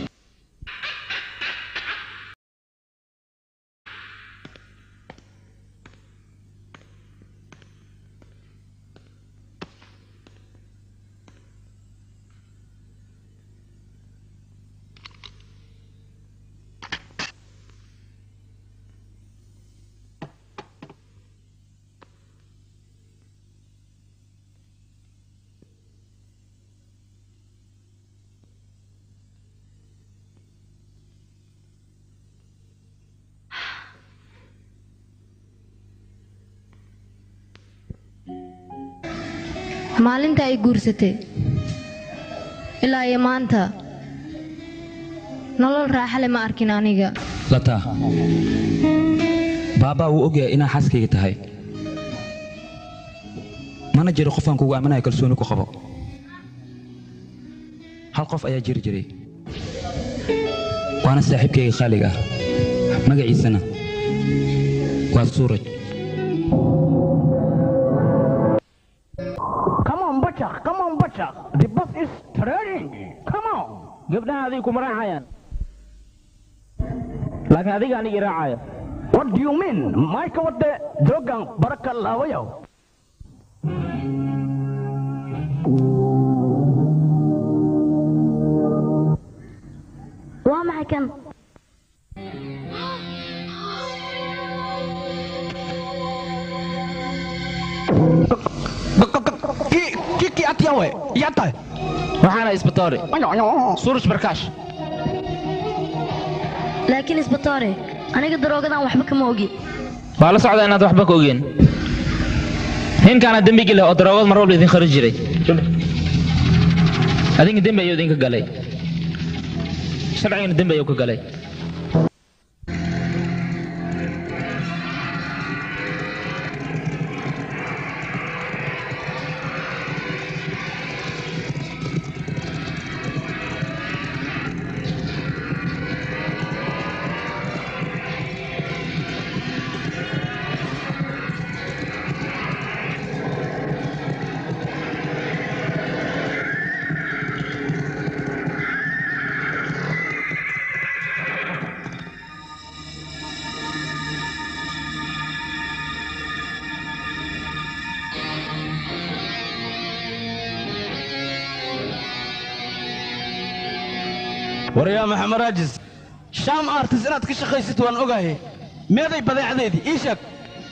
maalinta ay guursatay ilaa iyo maanta nolol raaxale ma arkin aniga lataa baabaa wuu ogyahay inaa xaaskayga tahay mana jiro qofaan kugu aaminayo kalsooni ku qabo hal qof ayaa jiri jiray waana saaxiibkayga khaaliga ah magaciisana waa suuraj Come on, Butcher. Come on, Butcher. The bus is turning. Come on. gabdhaha adiga kuma raacayaan laakiin adiga aniga i raacaya What do you mean? Mike wadde joogan baraka laawayow. waa maxay kan Kiki atiyawe. Yata. waxaana isbatoore suraj barkaash laakiin isbatoore aniga daroogadan waxba kama ogi waa la socdaa inaad waxba ka ogeen ninkaana dembigi leh oo daroogad mar walba idin kharin jiray adinka dembi ayuu idinka galay sharcigana dembi ayuu ka galay waryaa maxamed raajis shaam artis inaad ka shaqaysid waan ogahay meeday badeecadeedii ii sheeg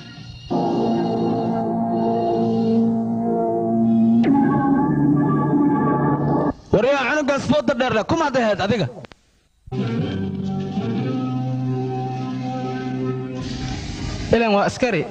waryaa cunugaas fooda dheerle kumaad ahayd adiga ilan waa askari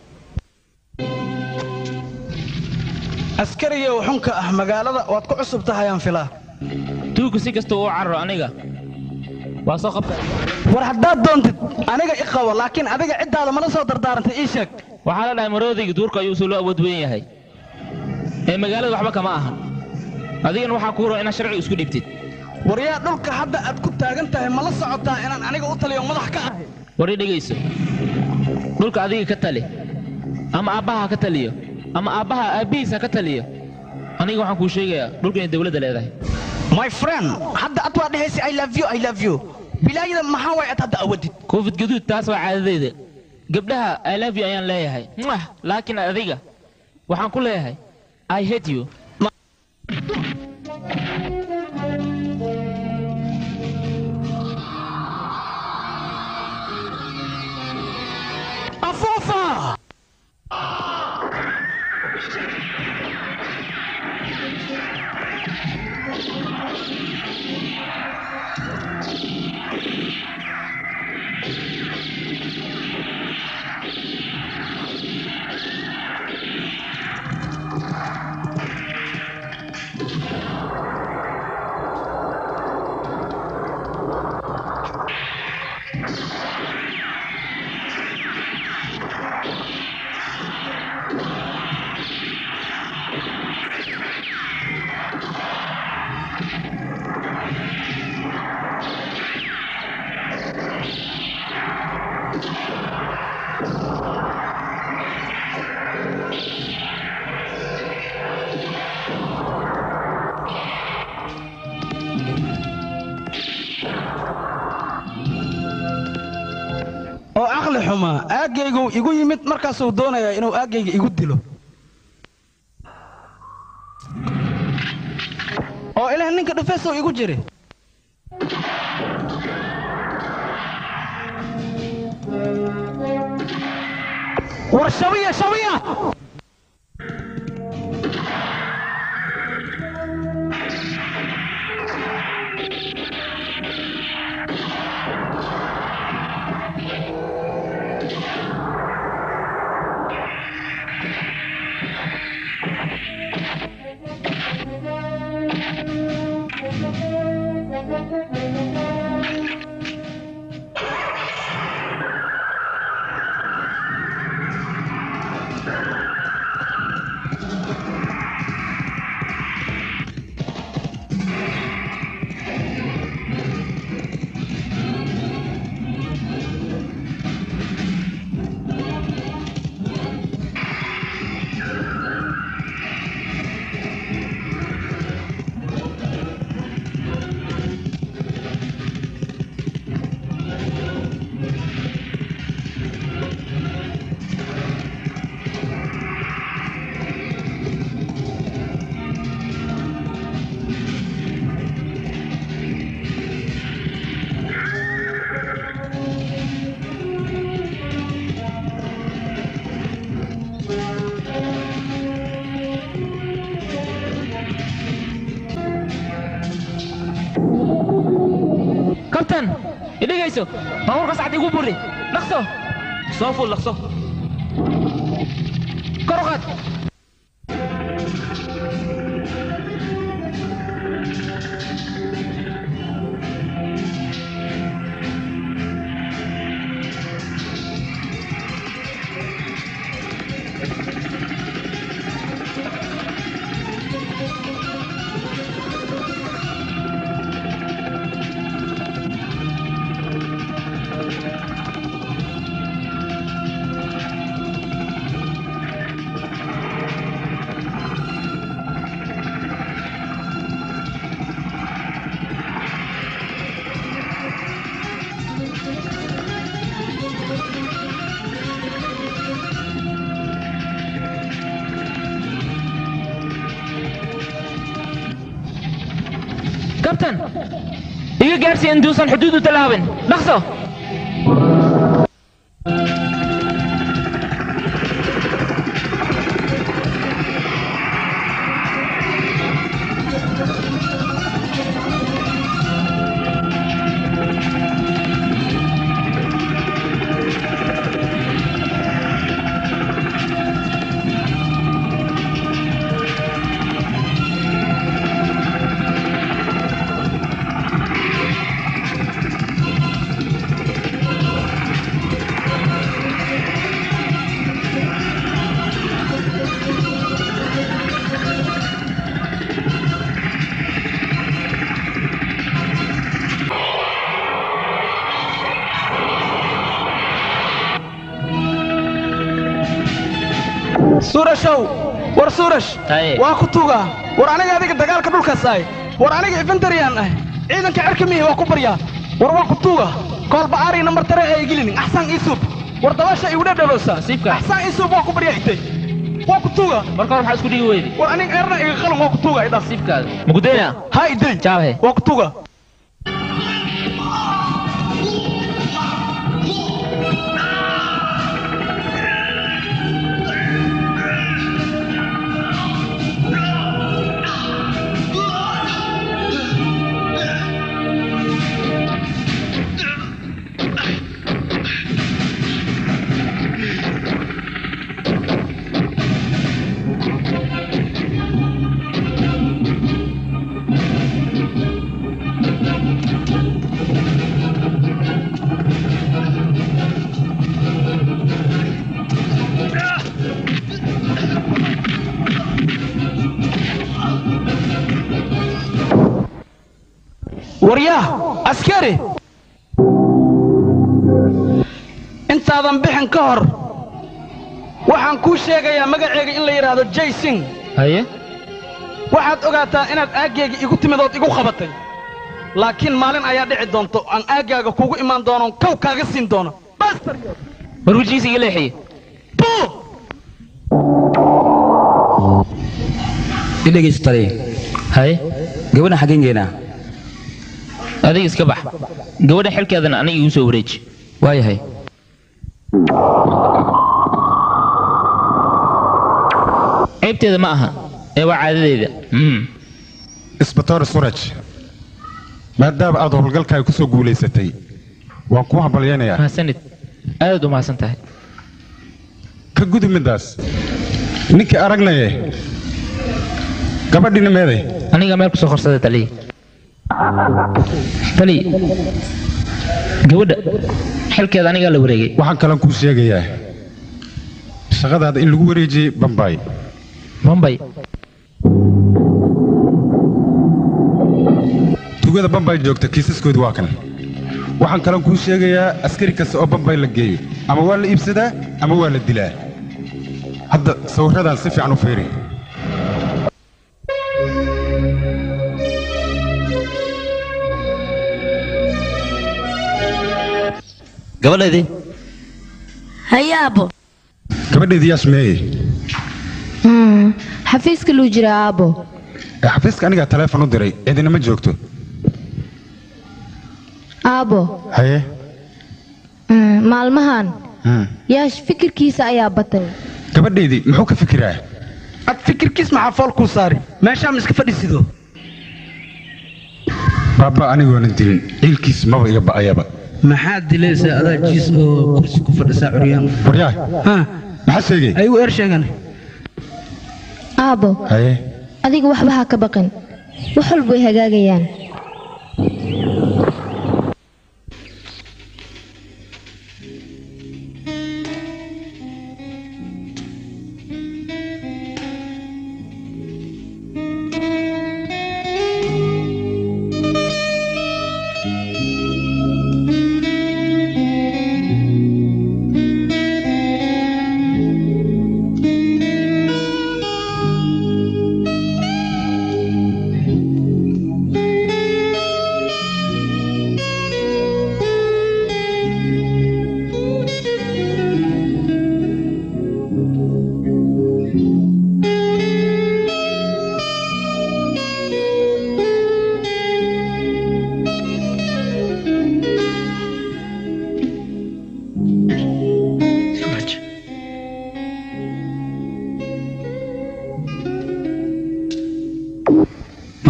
askariga xunka ah magaalada waad ku cusub tahay aan filaa tuugu si kasta uu carro aniga waa soo qabta war haddaad doontid aniga i qabo laakiin adiga ciddaada mala soo dardaarantay ii sheeg waxaa la dhahay maroodayga duurka ayuu soo loo awood weyn yahay ee magaalada waxba kama ahan adigana waxaa kuu roo inaad sharci isku dhibtid waryaa dhulka hadda aad ku taagan tahay mala socotaa inaan aniga u taliyo madax ka ahay war i dhegayso dhulka adiga ka tali ama aabbaha ka taliyo ama aabbaha aabbihiisa ka taliyo aniga waxaan kuu sheegayaa dhulka inay dawladda leedahay my friend hadda ad waa dhehaysa i love you i love you bilaayada maxaa way ad hadda awadid koofid gaduud taas waa caadadayda gabdhaha i love you ayaan leeyahay Mwah! laakiin adiga waxaan ku leeyahay i hate you afuufa oo caqli xumaa aaggaygu igu yimid markaasuu doonayaa inuu aaggayga igu dilo oo ilaah ninka dhufeesow igu jiri war shabiya shabiya kabtan idhigayso baabuurka sacad igu buri dhaqso soo fuul dhaqso kor u qaad kabtan iga gaarsi intuusan xuduud u tallaabin dhaqso suurashow war suurash waa ku tuugaa war aniga adiga dagaalka dhulkaas ahay war aniga infantariyaan ah ciidanka cerka mihi waa ku baryaa war waa ku tuuga koolba aari nambar tare ee igilinin axsan iisuub war dabaasha igu dhadhaloosa axsan iisuub waa ku baryaa itay waa ku tuuga marka hore maxaa isku dhigi weydi war aniga eerna iga qalin waa ku tuuga idhaas mugudeyna ha iday jaabe waa ku tuuga waryaah askari intaadan bixin ka hor waxaan kuu sheegayaa magaceega in la yidhaahdo jaysing haye waxaad ogaataa inaad aaggayga igu timidood igu qabatay laakiin maalin ayaa dhici doonto aan aaggaaga kugu imaan doono kow kaaga siin doono war wejigiisa iga leexiye idhegaystale haye gabadhan xaggeen geenaa adiga iska bax gabadha xilkeedana aniga igu soo wareeji waayahay ceybteeda ma aha ee waa caadadeeda isbatoor suraj maadaama aad howlgalkaaga ku soo guulaysatay waan kuu hambalyaynayaa mahadsanid aadaad u mahadsan tahay ka gudub middaas ninkii aragnaye gabadhiina meeday aniga meel ku soo qorsada taliya tali gabadha xilkeeda anigaa la wareegay waxaan kalan kuu sheegayaa shaqadaada in lagu wareejiyey bambay bambay tugada bambay joogta kiisaskoodu waa kan waxaan kalan kuu sheegayaa askari kasta oo bambay la geeyo ama waa la iibsadaa ama waa la dilaa hadda sawirradaan si fiican u fiiri gabadhaydii haye aabbo gabadhaydii yaas meeye xafiiska luu jira aabbo ee xafiiska anigaa taleefon u diray cidina ma joogto aabbo haye mm, maalmahan Hmm. yaash fikirkiisa ayaa batay gabadhaydii muxuu ka fikiraa ad fikirkiis maxaa fool kuu saari meeshaa ma iska fadhisido baaba anigoonan dilin ciilkiis maba iga ba'ayaba maxaad dilaysaa adaa jiis oo kursi ku fadhisaa curyaan waryaa maxaa sheegay ayuu eer sheegan aabbo haye adiga waxba ha ka baqin wax walba way hagaagayaan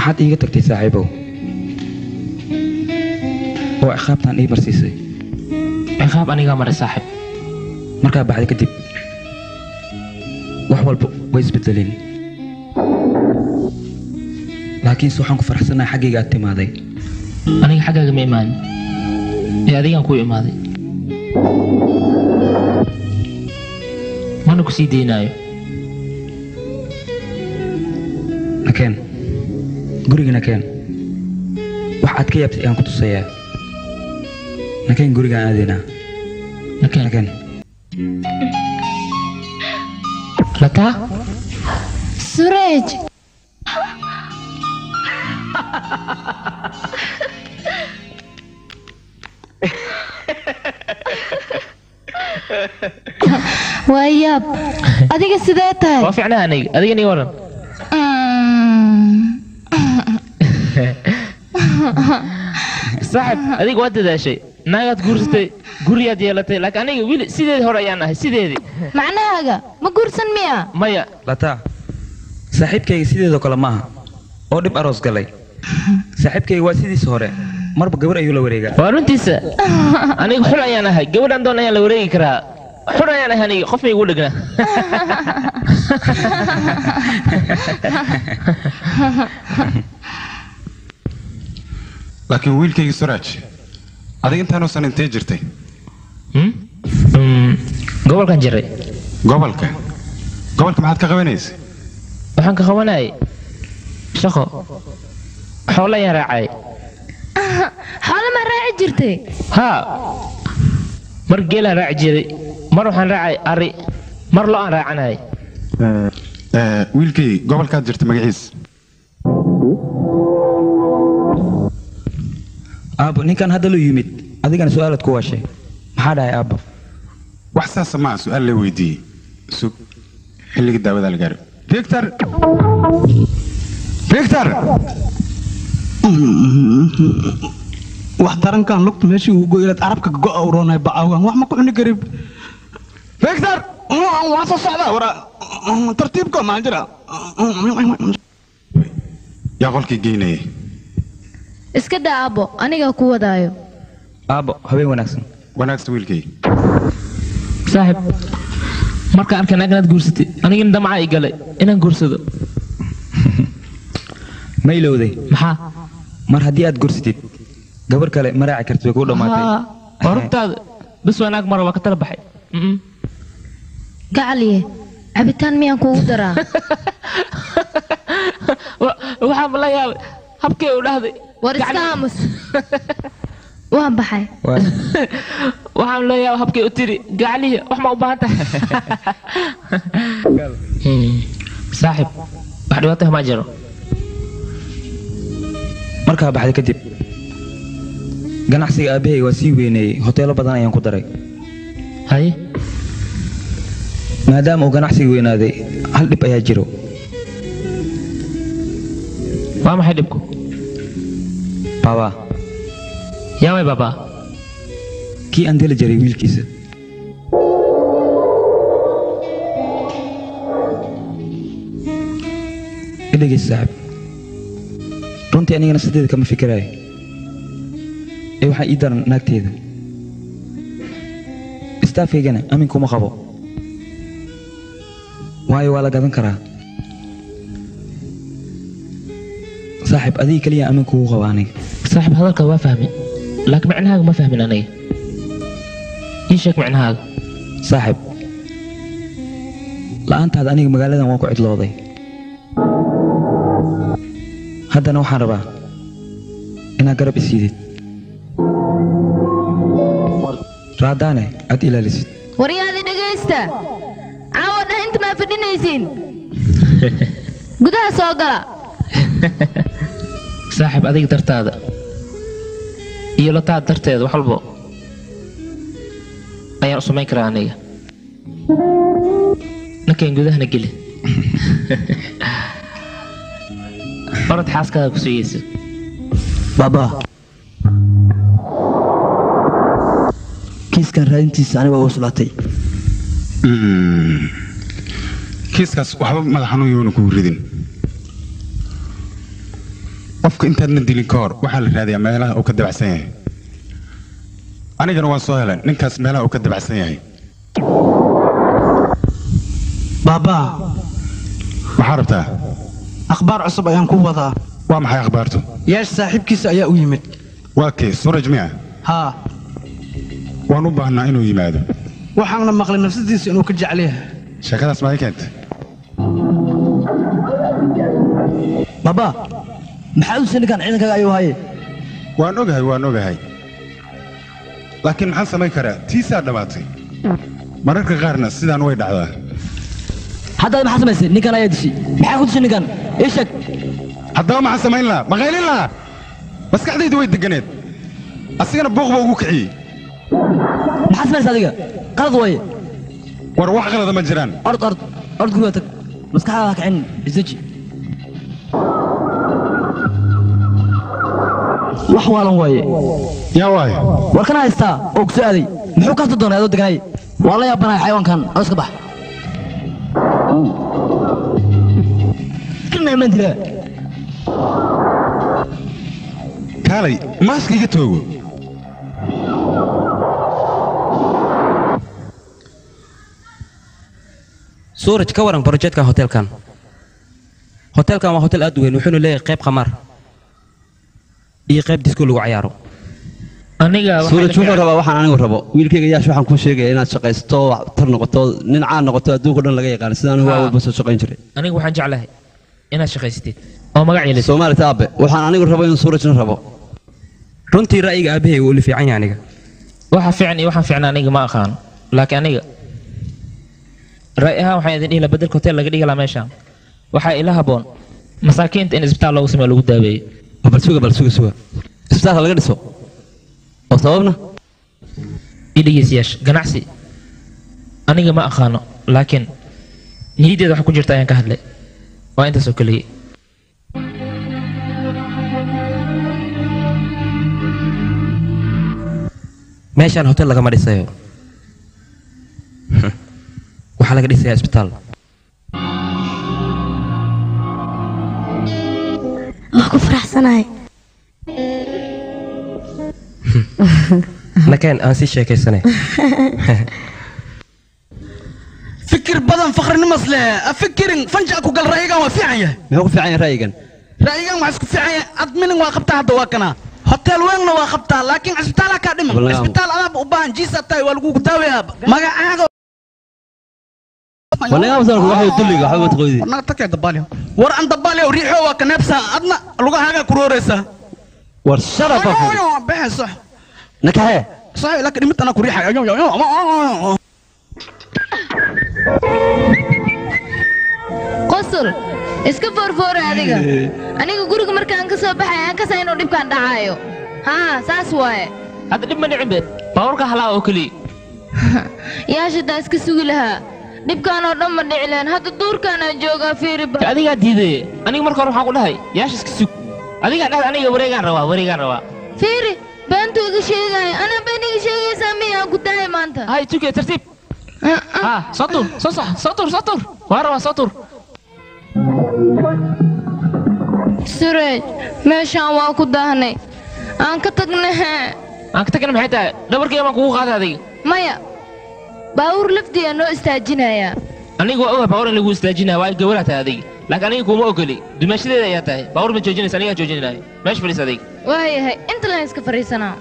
maxaad iiga tagtay saaxiibow oo ciqaabtaan ii marsiisay ciqaab anigaa maray saaxib markaa baxday kadib wax walba way isbedeleen laakiinse waxaan ku faraxsanahay xaggayga aad timaaday aniga xaggaaga ma imaanin ee adigaan kuu imaaday mana ku sii daynaayo nakeen guriga nakeen wax aad ka yaabtay ayaan ku tusayaa nakeen gurigaan aadaynaa nakeen nakeen lataa sureej waa yaab adiga sidee tahay waa fiicnaa aniga adiga nii waran saaxib adiga waa dadaashay naagaad guursatay guriyaad yeelatay laakiin aniga wili sideedii hore ayaan ahay sideedii macnahaaga ma guursan miya maya lataa saaxiibkayga sideedoo kale maaha oo dhib aroos galay saaxiibkayga waa sidiisa hore marba gabar ayuu la wareegaa waa runtiisa aniga xul ayaan ahay gabadhan doon ayaan la wareegi karaa xul ayaan ahay aniga qof may igu dhegnaa laakiin wiilkaygii suraaj adiga intaanuusan intee jirtay gobolkan jiray gobolka gobolka maxaad ka qabanaysa waxaan ka qabanayay shaqo xoolo ayaan raacay xoolo ma raaci jirtay haa mar geelaan raaci jiray mar waxaan raacay ari mar lo aan raacanayay wiilkay gobolkaad jirta magaciisa aabbo ninkan hadda lu yimid adigana su-aalaad ku waashay maxaa dhahay aabbo wax saasa maa su-aal la weydiiyey sug xilliga daawadaa la gaaro victor victor wax darankan lugta meeshii uu goylaad carabka go'a uroonay bacawgan wax ma ku cuni karib victor waan soo socdaa wara tartiibko maa jira yaa qolkii geynaya iska daa aabbo anigaa ku wadaayo aabbo habeen wanaagsan wanaagsan wiilkay saaxib markaan arkay naag inaad guursatay anigina damca i galay inaan guursado ma ilowday maxaa mar haddii aad gursatid gabar kale ma raaci kartid way kuu dhammaatay waa runtaada bes waa naag mara waa ka tala baxay gacaliye cabitaan miyaan kuugu daraa waxaa ma la yaabay habkee u dhahday war iska aamus waan baxay waxaan la yaabay habkee u tiri gacaliye wax ma u baahan tahay saaxib wax dhibaato ma jiro markaa baxday kadib ganacsiga aabbahay waa sii weyneeyey hoteelo badan ayaan ku daray haye maadaama uu ganacsiga weynaaday hal dhib ayaa jiro waa maxay dhibku baabaa yaa way baabaa kii aan deli jiray wiilkiisa idhegeysa saaxib runtii anigana sideeda kama fikiraayo ee waxaa ii daran naagteeda istaafkaygana amin kuma qabo waayo waa la gadan karaa saaxib adiga keliya amin kugu qaba aniga saaxib hadalka waa fahmi laakiin micnahaaga ma fahmin aniga ii sheeg micnahaaga saaxib la'aantaada aniga magaaladan waan ku cidlooday haddana waxaan rabaa inaad garab isiidid raadaane aad ilaalisid waryaadi dhegaysta caawa dhah inta maa fadhinaysiin gudaha soo gala saaxib adiga dartaada iyo lataada darteeda wax walbo ayaan u samayn karaa aniga ninkan gudahana geli orad xaaskaada ku sugaysa baaba kiiskan raadintiisa aniga waa uslaatay kiiskaas waxba madax xanuun yoona kugu ridin qofka intaadna dilin ka hor waxaa la raadiyaa meelaha uu ka dabacsan yahay anigana waan soo helay ninkaas meelaha uu ka dabacsan yahay baabaa maxaa rabtaa akhbaar cusub ayaan ku wadaa waa maxay akhbaartu yeesh saaxiibkiisa ayaa u yimid waa kee suraj miya haa waan u baahnaa inuu yimaado waxaana maqlay nafsadiisa inuu ka jecel yahay sheekadaas maa ii keentay baba maxaa u ninkan ciidankaaga ayuu haye waan ogahay waan ogahay laakiin maxaan samayn karaa tiisaa dhammaatay mararka qaarna sidaan way dhacdaa haddaad maxaa samaysay ninkan ayaa dishay maxaa ku dishay ninkan ii sheeg haddaba maxaan samayn lahaa maqaylin lahaa maskaxdaydu way deganeed asigana buuq baa ugu kiciyey maxaa samaysay adiga qalad waaye war wax qalada ma jiraan ord ord ord guriga tag maskaxdaada ha kicin isdeji wax waalan waaye yaa waaye war kana haystaa oo ku soo aaday muxuu kasta doonay adoo deganay waa la yaabanahay xayawaankan oo iska bax kanaiman dilaa kaalay maaska iga toogo suuraj ka waran brojeedkan hotelkan hotelkan waa hotel aad u weyn wuxuuna leeyahay qayb khamaar iyo qayb disko lagu cayaaro aniga suuraj wuxuu rabaa waxaan anigu rabo wiilkayga yaash waxaan kuu sheegaya inaad shaqaysto tar noqoto nin caan noqoto adduunka dhan laga yaqaan sidaan waa walba soo shaqayn jiray aniga waxaan jeclahay inaad shaqaysatid oo magac yeelisid soomaalita aabe waxaan anigu rabo in suurajna rabo runtii ra'yiga aabbahay wuu ila fiican yahay aniga waxa fiican iyo waxaan fiicnaa aniga ma aqaano laakiin aniga ra'y ahaan waxaan idin dhihi lahaa bedelka hotel laga dhigi lahaa meeshaan waxaa ila haboon masaakiinta in isbitaal loogu sameeyo lagu daaweeyo bal suga bal suga suga isbitaalka laga dhiso oo sababna idhegeystayaasha ganacsi aniga ma aqaano laakiin niyaddeeda waxa ku jirta ayaan ka hadlay waa intaas oo keliya meeshaan hotel lagama dhisayo waxaa laga dhisayaa isbitaal waa ku faraxsanahay nakeen aan sii sheekaysanay fikir badan fakhrinimas leh afikirin fanja ku gal ra'yigan waa fiican yahay muxuu ku fiican yahay ra'yigan ra'yigan waxaa isku fiican yahay adminin waa qabtaa hadda waa kana hotel weynna waa qabtaa laakiin cisbitaala kaa dhiman Wallahi. cisbitaal adaaba u baahan jiisa tahay waa lagugu daawayaa magacaaga naga takee dabaaliyo war an dabaaliyo riixo waa ka neebsaa adna lugahaagaa ku rooraysaa war sharafa bexe sax nakaxee sax laakiin dhimid anaa ku riixay qosol iska foorfoora adiga aniga guriga markaan ka soo baxay aan kasa inuu dhibkaan dhacaayo haa saas waaye hadda dhib ma dhicin beed baabuurka halaa oo keliya yaashadaa iska sugi lahaa dhibkaan oo dhan ma dhici lahayn hadda duurkaanaan joogaa fiiriba adigaa diidaye aniga marka hore waxaan ku dhahay yaasha iska sug adigaa dhahda aniga wareegaan rabaa wareegaan rabaa fiiri beentuu iga sheegaya anaa been iga sheegaysaa miyaan ku dahay maanta hay tuke tartiib ha soo tur soo sax soo tur soo tur waa rabaa soo tur sureej meeshaan waa ku daahnay aan ka tagnahe aan ka tagna maxay tahay dhabarkayga baan kugu qaaday adiga maya baawur lafdiyaa noo istaajinayaa aniga waa oga baawur in lagu istaajinaya waa gabaraa tahay adiga laakiin aniga kuma ogoli dumaashadeeda ayaa tahay baawur ma joojinaysa anigaa joojinaya meesha fadhiis adiga waayahay inta laan iska fadhiisanaa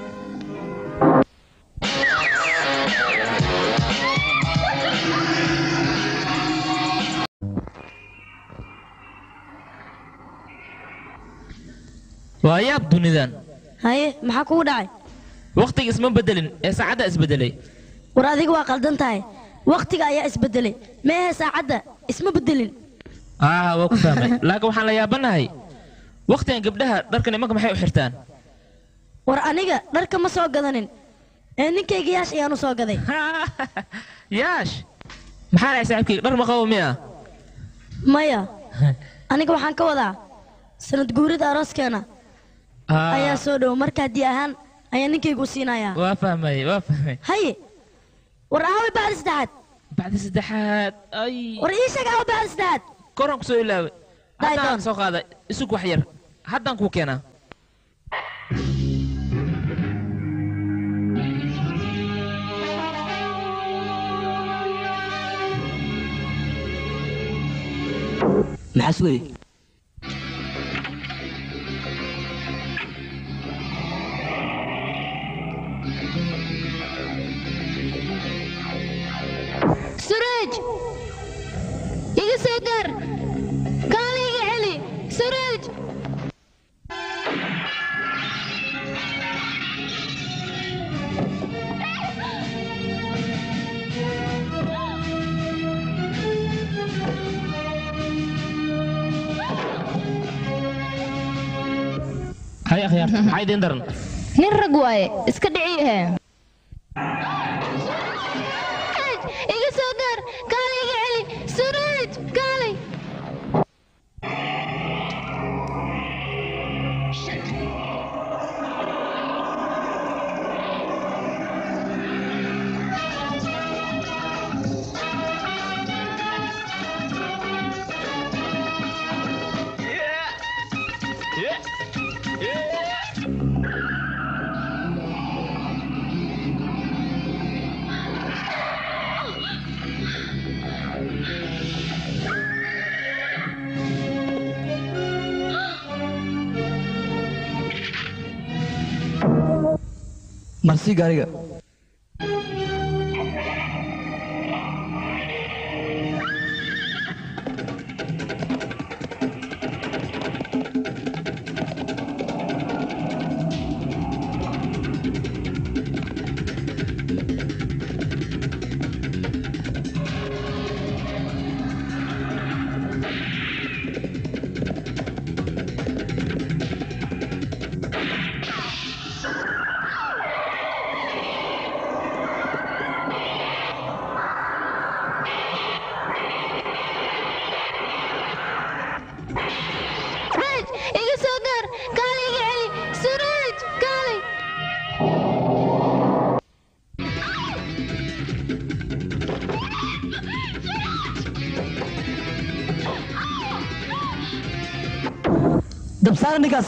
waa yaab dunidan haye maxaa kugu dhacay wakhtiga isma bedelin ee saacadda isbedelay war adiga waa qaldan tahay wakhtiga ayaa isbedelay meehe saacadda isma bedelin aa waa ku fahmay laakiin waxaan la yaabanahay wakhtigan gabdhaha dharka nimanka maxay u xirtaan war aniga dharka ma soo gadanin ee ninkayga yaash ayaan u soo gaday yaash maxaa dhahay saaxiibkayga dhar ma qabo miya maya aniga waxaan ka wadaa sanad guurida arooskeena ayaa soo dhow marka haddii ahaan ayaa ninkaygu u siinayaa waa fahmay waa fahmay haye war aaway bacdi saddexaad bacdi saddexaad ay war ii sheeg aaway bacdi saddexaad koraan ku soo ilaaway Daay haddaan doon. soo qaaday isug wax yar haddaan kuu keenaa maxaas wey suraj iga soo gaar kaala iga celi suraj hay akhyaar maxaa idiin daran nin rag waaye iska dhiciyahe iga soo gaar kaala iga celi suraj kaalay marsi gaariga suraj iga soo gaar kaala iga celi suraj kaalay dabsaara ninkaas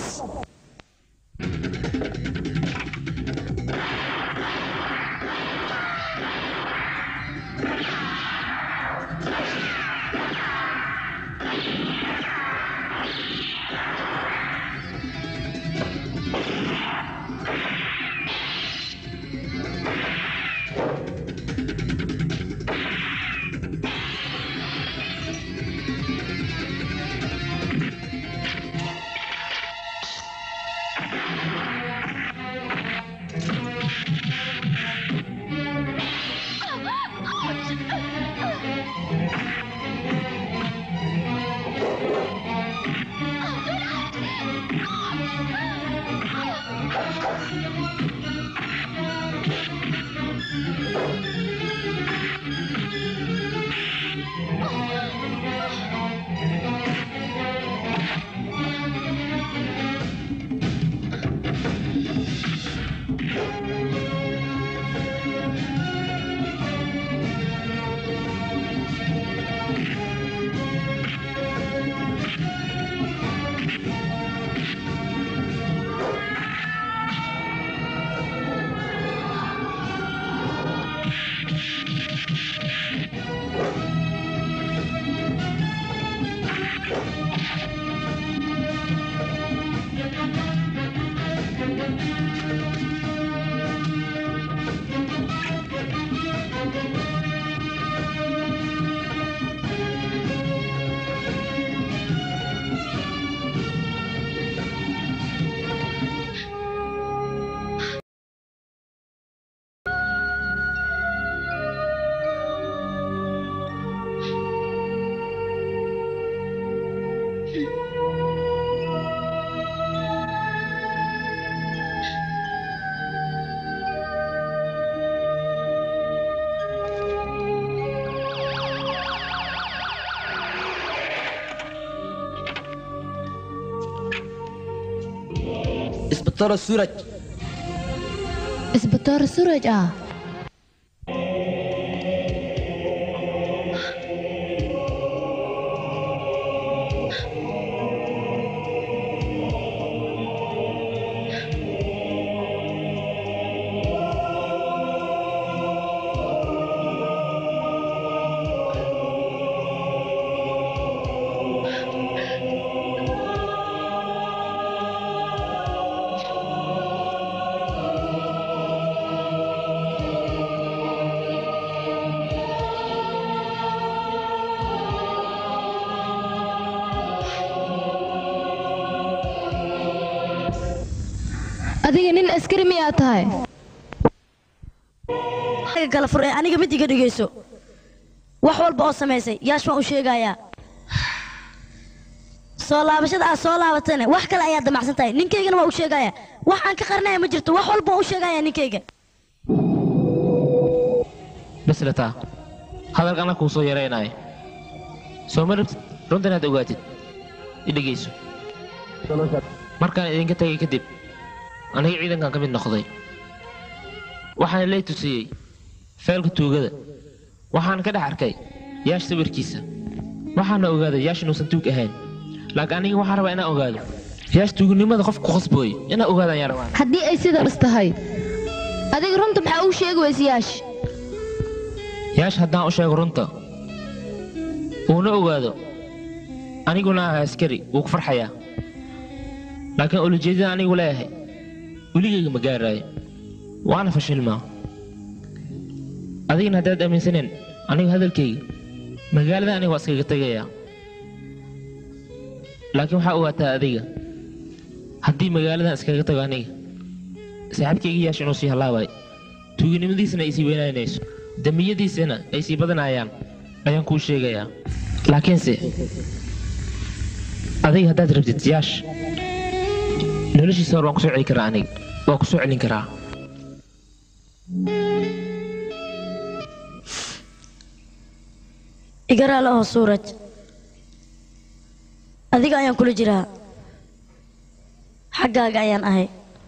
isbitaalo suuraj isbitaar suraj ah adiga nin askari miyaa tahay aniga kala fur ee aniga mid iga dhigayso wax walba oo samaysay yaash waan u sheegayaa soo laabashada aad soo laabatayna wax kale ayaad damacsan tahay ninkaygana waa u sheegaya wax aan ka qarnaya ma jirto wax walba waan u sheegaya ninkayga bislataa hadalkana kuu soo yaraynaayo soo ma rabtid runta inaad ogaatid i dhegayso markaan idinka tegay kadib aniga ciidankan ka mid noqday waxaana lay tusiyey feelka tuugada waxaan ka dhex arkay yaash sawirkiisa waxaana ogaaday yaash inuusan tuug ahayn laakiin aniga waxaan rabaa inaan ogaado yaash tuugnimada qof ku khasbooy inaan ogaado ayaan rabaa haddii ay sidaas tahay adiga runta maxaa uu sheegi weysa yaash yaash haddaan u sheego runta uuna ogaado aniguna ah askari wuu ku farxayaa laakiin ulajeedada anigu leeyahay weligayga ma gaaraayo waana fashilmaa adigana haddaad aaminsaneen anigu hadalkayga magaalada aniga waa iskaga tegayaa laakiin waxaa ogaataa adiga haddii magaaladan iskaga tago aniga saaxiibkayga yaash inuu sii halaabay tuuginimadiisana ay sii weynaanayso dambiyadiisana ay sii badanayaan ayaan kuu sheegayaa laakiinse adiga haddaad rabtid yaash noloshiisa hor waan ku soo celi karaa aniga waan ku soo celin karaa igaraal oo suuraj adiga ayaan kula jiraa xaggaaga ayaan ahay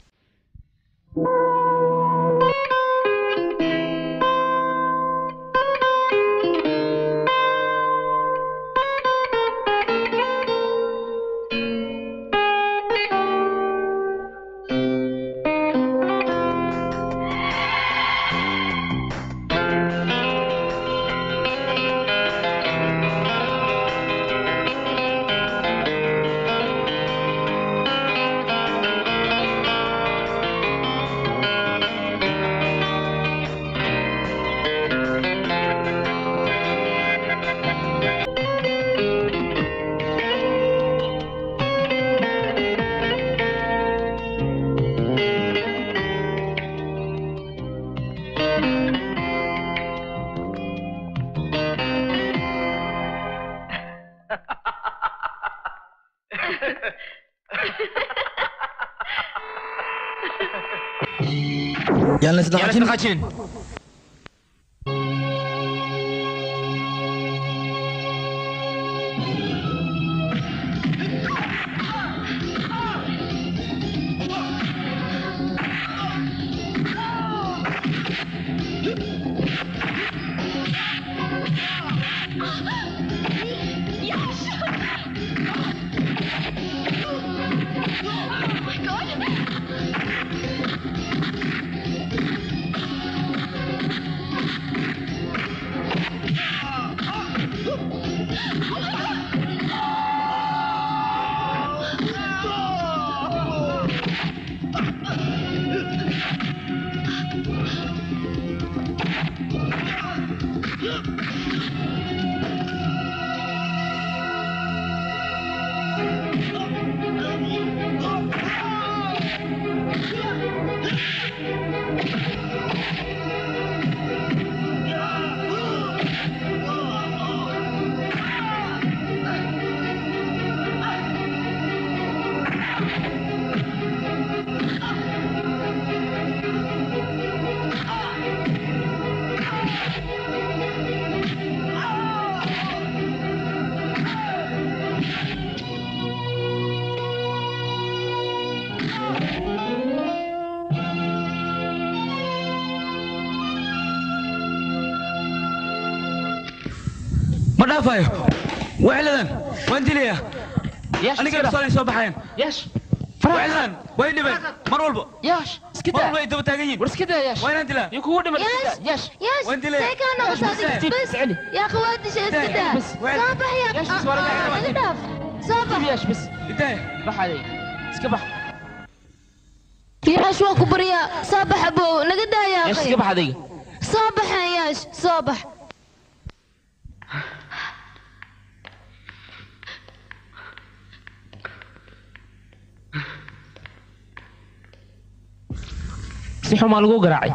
yaan la isdhaqaajin ma dhaafayo wexladan waan dilayaa aniga nafsooday soo baxayaan wexladan way dhibeen mar walba mar walba ay daba taagan yihiin waa inaan dilaa waan dilaya يا اخواتي شو اسكتها صباح يا اقدف صباح ياش بس بداية بح علي اسكبح يا شو كبريا صباح ابو نقدها يا ياش اخي اسكبح هذيك صباح يا ياش صباح si xumaa lagu garaacay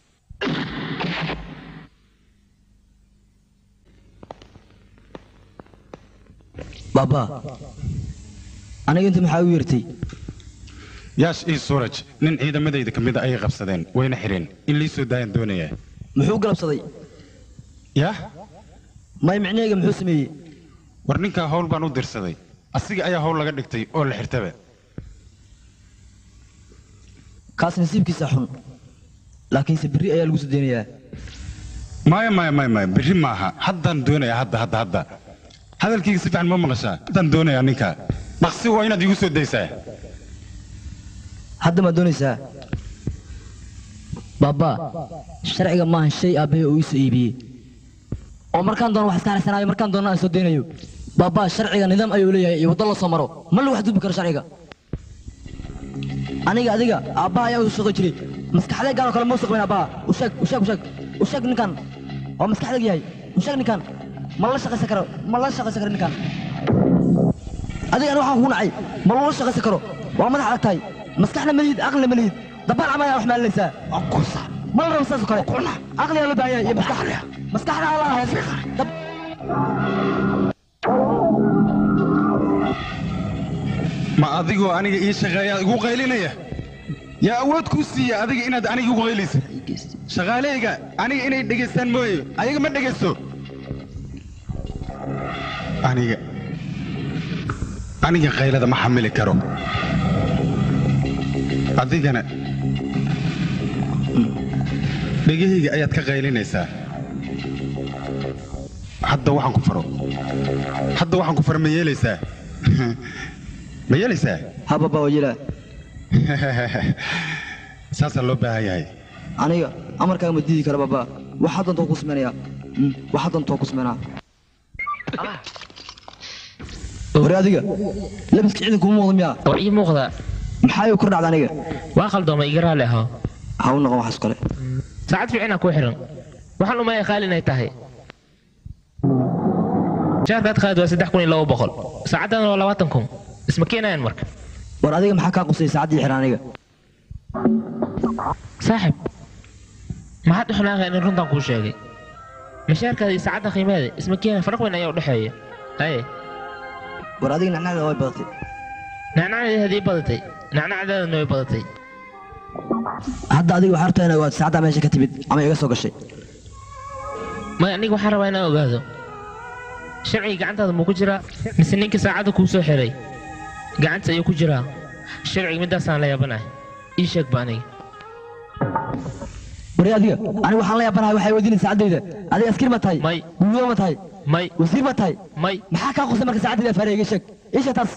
baaba aniga inta maxaa u yeertay yaash ii suuraj nin ciidamadayda ka mid a ayay qabsadeen wayna xidheen in lii soo daayaan doonayaa muxuu galabsaday yah may micnaheyga muxuu sameeyey war ninkaa hawl baan u dirsaday asiga ayaa hawl laga dhigtay oo la xirtaba kaas nasiibkiisa xun laakiinse berri ayaa lagu soo deynayaa maya maya maya maya berri maaha haddaan doonayaa hadda hadda hadda hadalkayga si fiican ma maqashaa haddaan doonayaa ninka dhaqsi waa inaad iigu soo daysaa hadda maad doonaysaa baaba sharciga maahan shay aabbahay oo iisoo iibiyey oo markaan doono wax iska harsanaayo markaan doona aan soo daynayo baaba sharciga nidaam ayuu leeyahay iyo waddo la soo maro ma lagu xadgudbi karo sharciga aniga adiga aabbaha ayaa u shaqo jiray maskaxdee gaanoo kale ma usaqbayn aabbaha u sheeg u sheeg u sheeg u sheeg ninkan oo maskaxdeeg yahay u sheeg ninkan ma la shaqaysan karo ma la shaqaysan karo ninkan adiga ani waxaan kugu nacay ma lagula shaqaysan karo waa madax adag tahay maskaxna ma lihid aqlina ma lihid dabaal camal ayaa wax maalinaysaa ma la rabo saas oo kale aqliyaa loo baahan yahay iyo maskax maskaxna ala ahayn dab ma adigoo aniga ii shaqeeyaa igu qaylinaya yaa awood kuu siiya adiga inaad aniga igu qaylaysa shaqaaleyga aniga inay dhegaystaan mooye ayaga ma dhegaysto aniga aniga qaylada ma xamili karo adigana dhegahayga ayaad ka qaylinaysaa hadda waxaan ku faro hadda waxaan ku faro ma yeelaysaa ma yeelaysaa hababa waa yelaa saasaa loo baahan yahay aniga amarkaaga ma diidi kara baba waxaa doonta ku samaynayaa Mm, waxaa doonta ku samaynaa wari adiga labiska ciidanka uma muuqda miyaa oo ii muuqda maxaa igu kor dhacda aniga waa qaldoomay iga raali ahaa ha u noqon waxaas kale saacad fiicina ku xiran waxaan umaya qaali inay tahay jaarkaad qaad waa saddex kun iyo laba boqol saacaddan waa labaatan kun isma keenayaan marka war adiga maxaa kaa qusay saacaddii xiran aniga saaxib maxaad u xanaaqay in runtan kuu sheegay mashaarkaada iyo saacadda qiimeeda isma keena faraq weyn ayaa u dhexeeya haye war adiga nacnacda way badatay nacnacdeedii badatay nacnacdeedana way badatay hadda adiga waxaa rabtaa inaad ogaad saacaddaa meesha ka timid ama iga soo gashay maya aniga waxaan rabaa inaan ogaado sharciga gacantaada muu ku jiraa mise ninka saacadda kuu soo xiray gacanta ayuu ku jiraa sharciga midaasaan la yaabanahay ii sheeg ba aniga wari adiga aniga waxaan la yaabanahay waxay weydiinay saacaddayda adiga askari ma tahay may gulyo ma tahay may wasiir ma tahay may maxaa kaa qusay marka saacaddayda afaaraya iga sheeg ii sheeg taas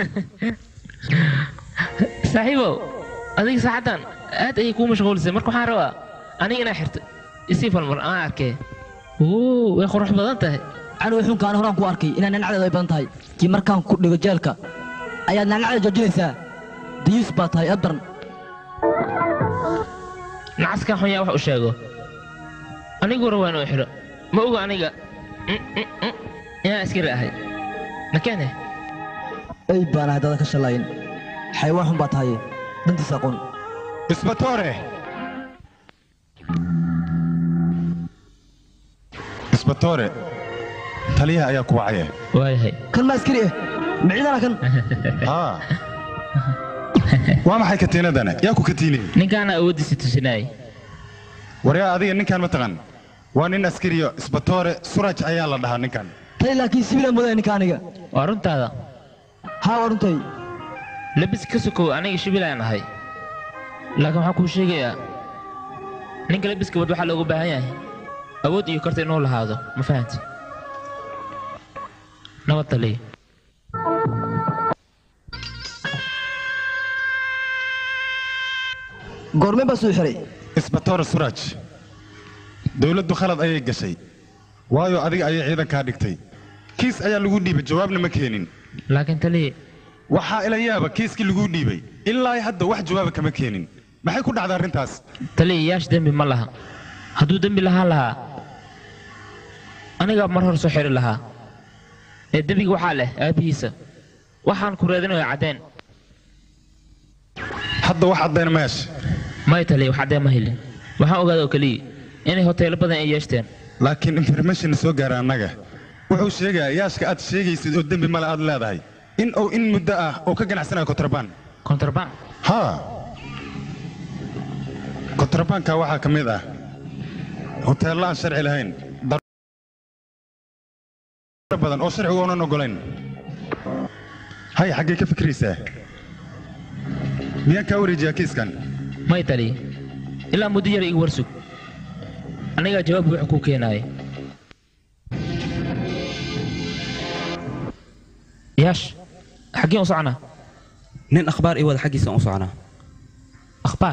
saaxiibow adiga saacaddan aad ayay kuu mashquulisay marka waxaan rabaa aniga inaa xirto isii falmar aan arkee oo way qurux badan tahay aniga xunka ani horaan ku arkay inaa nacnacdeeda ay badan tahay kii markaan ku dhigo jeelka ayaad nacnacda joojinaysaa dayuus baa tahay aad daran nacaskan xun yaa wax u sheego anigu rabaa inuu xidho ma oga aniga Mm, mm, mm, inaan askari ahay nakeene ay baan ahay dada ka shallaayin xayawaan xun baa tahay dantiisa aqoon isbatoore isbatoore taliyaha ayaa ku wacaya waayahay kan ma askari ah ma ciidana kan haa waa maxay katiinadana yaa ku katiinay ninkaana awooddiisa tusinayay waryaa adiga ninkaan ma taqan waa nin askariyo isbatoore suraj ayaa la dhahaa ninkan tani laakiin sibilaan moodaya ninka aniga waa runtaada haa waa runtay labis ka sokow aniga shibilaan ahay laakiin waxaan kuu sheegayaa ninka labiska wad waxaa looga baahan yahay awood iyo karti inuu lahaado ma fahanti nabad taliya goormeen baa soo xiray isbatoore suraj dowladdu khalad ayay gashay waayo adiga ayay ciidankaa dhigtay kiis ayaa lagu dhiibay jawaabna ma keenin laakiin taliya waxaa ila yaaba kiiskii lagu dhiibay ilaa hadda wax jawaaba kama keenin maxay ku dhacday arrintaas taliya yaash dembi ma laha hadduu dembi lahaan lahaa anigaa mar hore soo xiri lahaa ee dembiga waxaa leh aabbihiisa waxaan ku raadinayo caddeen hadda wax caddayna ma hesha may taliya wax caddee ma helin waxaan ogaada oo keliya inay hoteelo badan ay yeeshteen laakiin information soo gaara annaga wuxuu sheegayaa yaashka aad sheegaysid oo dembi male aad leedahay in uu in muddo ah oo ka ganacsanayo kontrabaan kontrabaan haa kontrabaanka waxaa ka mid ah hoteello aan sharci lahayn dar- badan oo sharcigu oonan ogolayn hay xaggee ka fikraysaa miyaan kaa wareejiyaa kiiskan may taliya ilaa muddo yar iga warsug anigaa jawaab buuxa kuu keenaaya yaash xaggeen u soconaa nin akhbaar ii wada xaggiisaan u soconaa akhbaar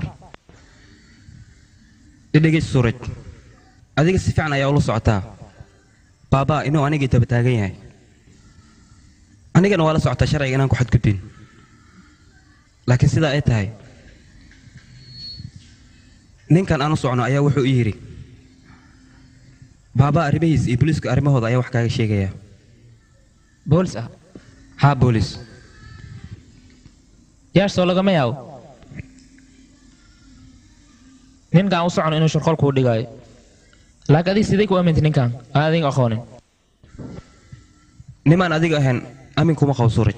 idhegeysa suuraj adiga si fiican ayaa ula socotaa baabaa inuu anigii daba taagan yahay anigana waa la socotaa sharciga inaan ku xadgudbin laakiin sidaa ay tahay ninkan aan u socno ayaa wuxuu ii yidhi baabaa arrimihiis iyo booliiska arrimahooda ayaa wax kaaga sheegaya boolis ah haa boolis yaash soo lagama yaabo ninkaan u socono inuu shirqool kuu dhigaayo laakiin adiga sidee ku aamintay ninkan aan adiga aqoonin nimaan adiga ahayn amin kuma qabo suuraj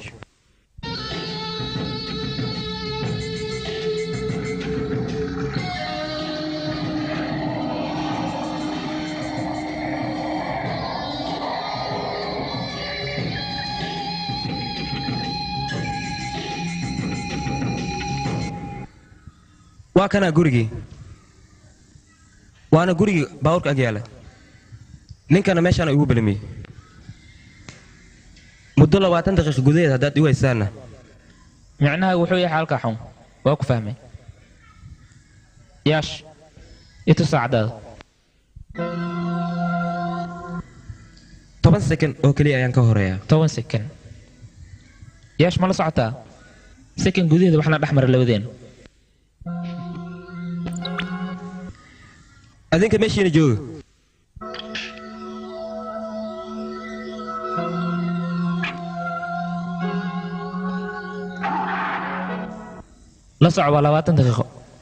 waa kanaa gurigii waana gurigii baabuurka ag yaala ninkana meeshaana igu belamiyey muddo labaatan daqiiqa gudaheed haddaad igu haysaanna micnaha wuxuu yahay xaalka xun waa ku fahmay yaash itu saacadaada toban sekond oo keliya ayaan ka horeeyaa toban sekond yaash ma la socotaa sekond gudaheeda waxna dhex mara labadeena adinka meeshiina jooga la soco waa labaatan daqiiqo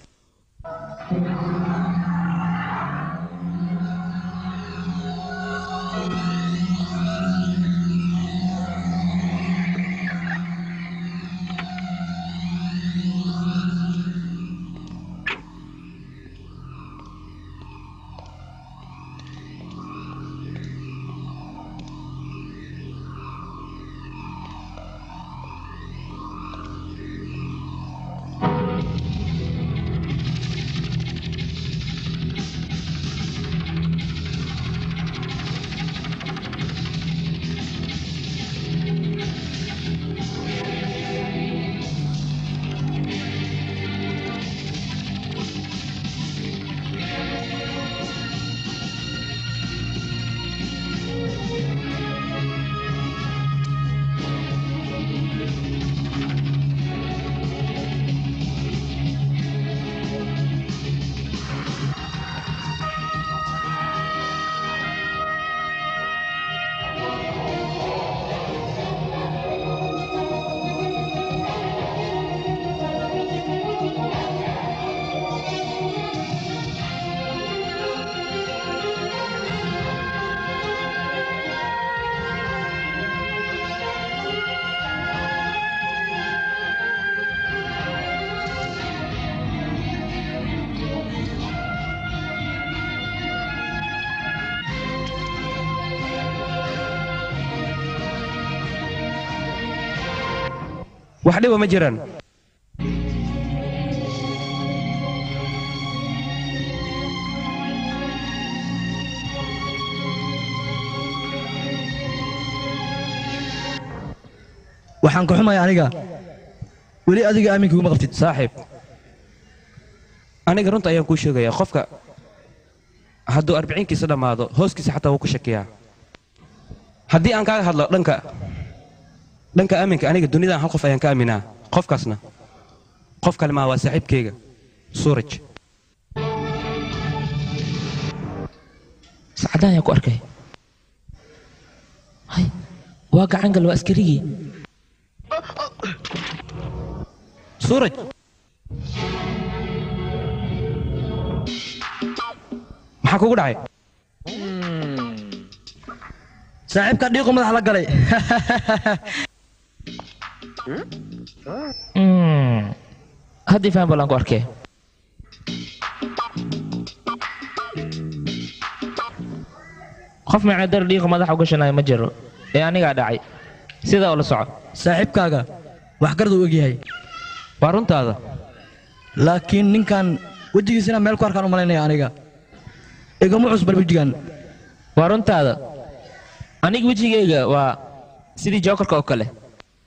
wax dhiba ma jiraan waxaan ka xumaya aniga weli adiga aaminka iguma qabtid saaxiib aniga runta ayaan kuu sheegayaa qofka hadduu arbiciinkiisa dhammaado hooskiisa xataa wuu ku shakiyaa haddii aan kaaga hadlo dhanka dhanka aaminka aniga dunidan hal qof ayaan ka aaminaa qofkaasna qof kale maa waa saaxiibkayga suuraj sacadaan ayaa ku arkay hay waa gacangal waa askarigii suuraj maxaa kugu dhacay saaxiibka dhiiqu madax la galay haddii faham balan ku arkee qof macadar dhiiqa madaxa u gashanayo ma jiro ee anigaa dhacay sidaa ula soco saaxiibkaaga waxgarad uu ogyahay waa runtaada laakiin ninkan wejigiisina meel ku arkaan u malaynaya aniga igama cusbal wejigan waa runtaada aniga wejigayga waa sidii jookarka oo kale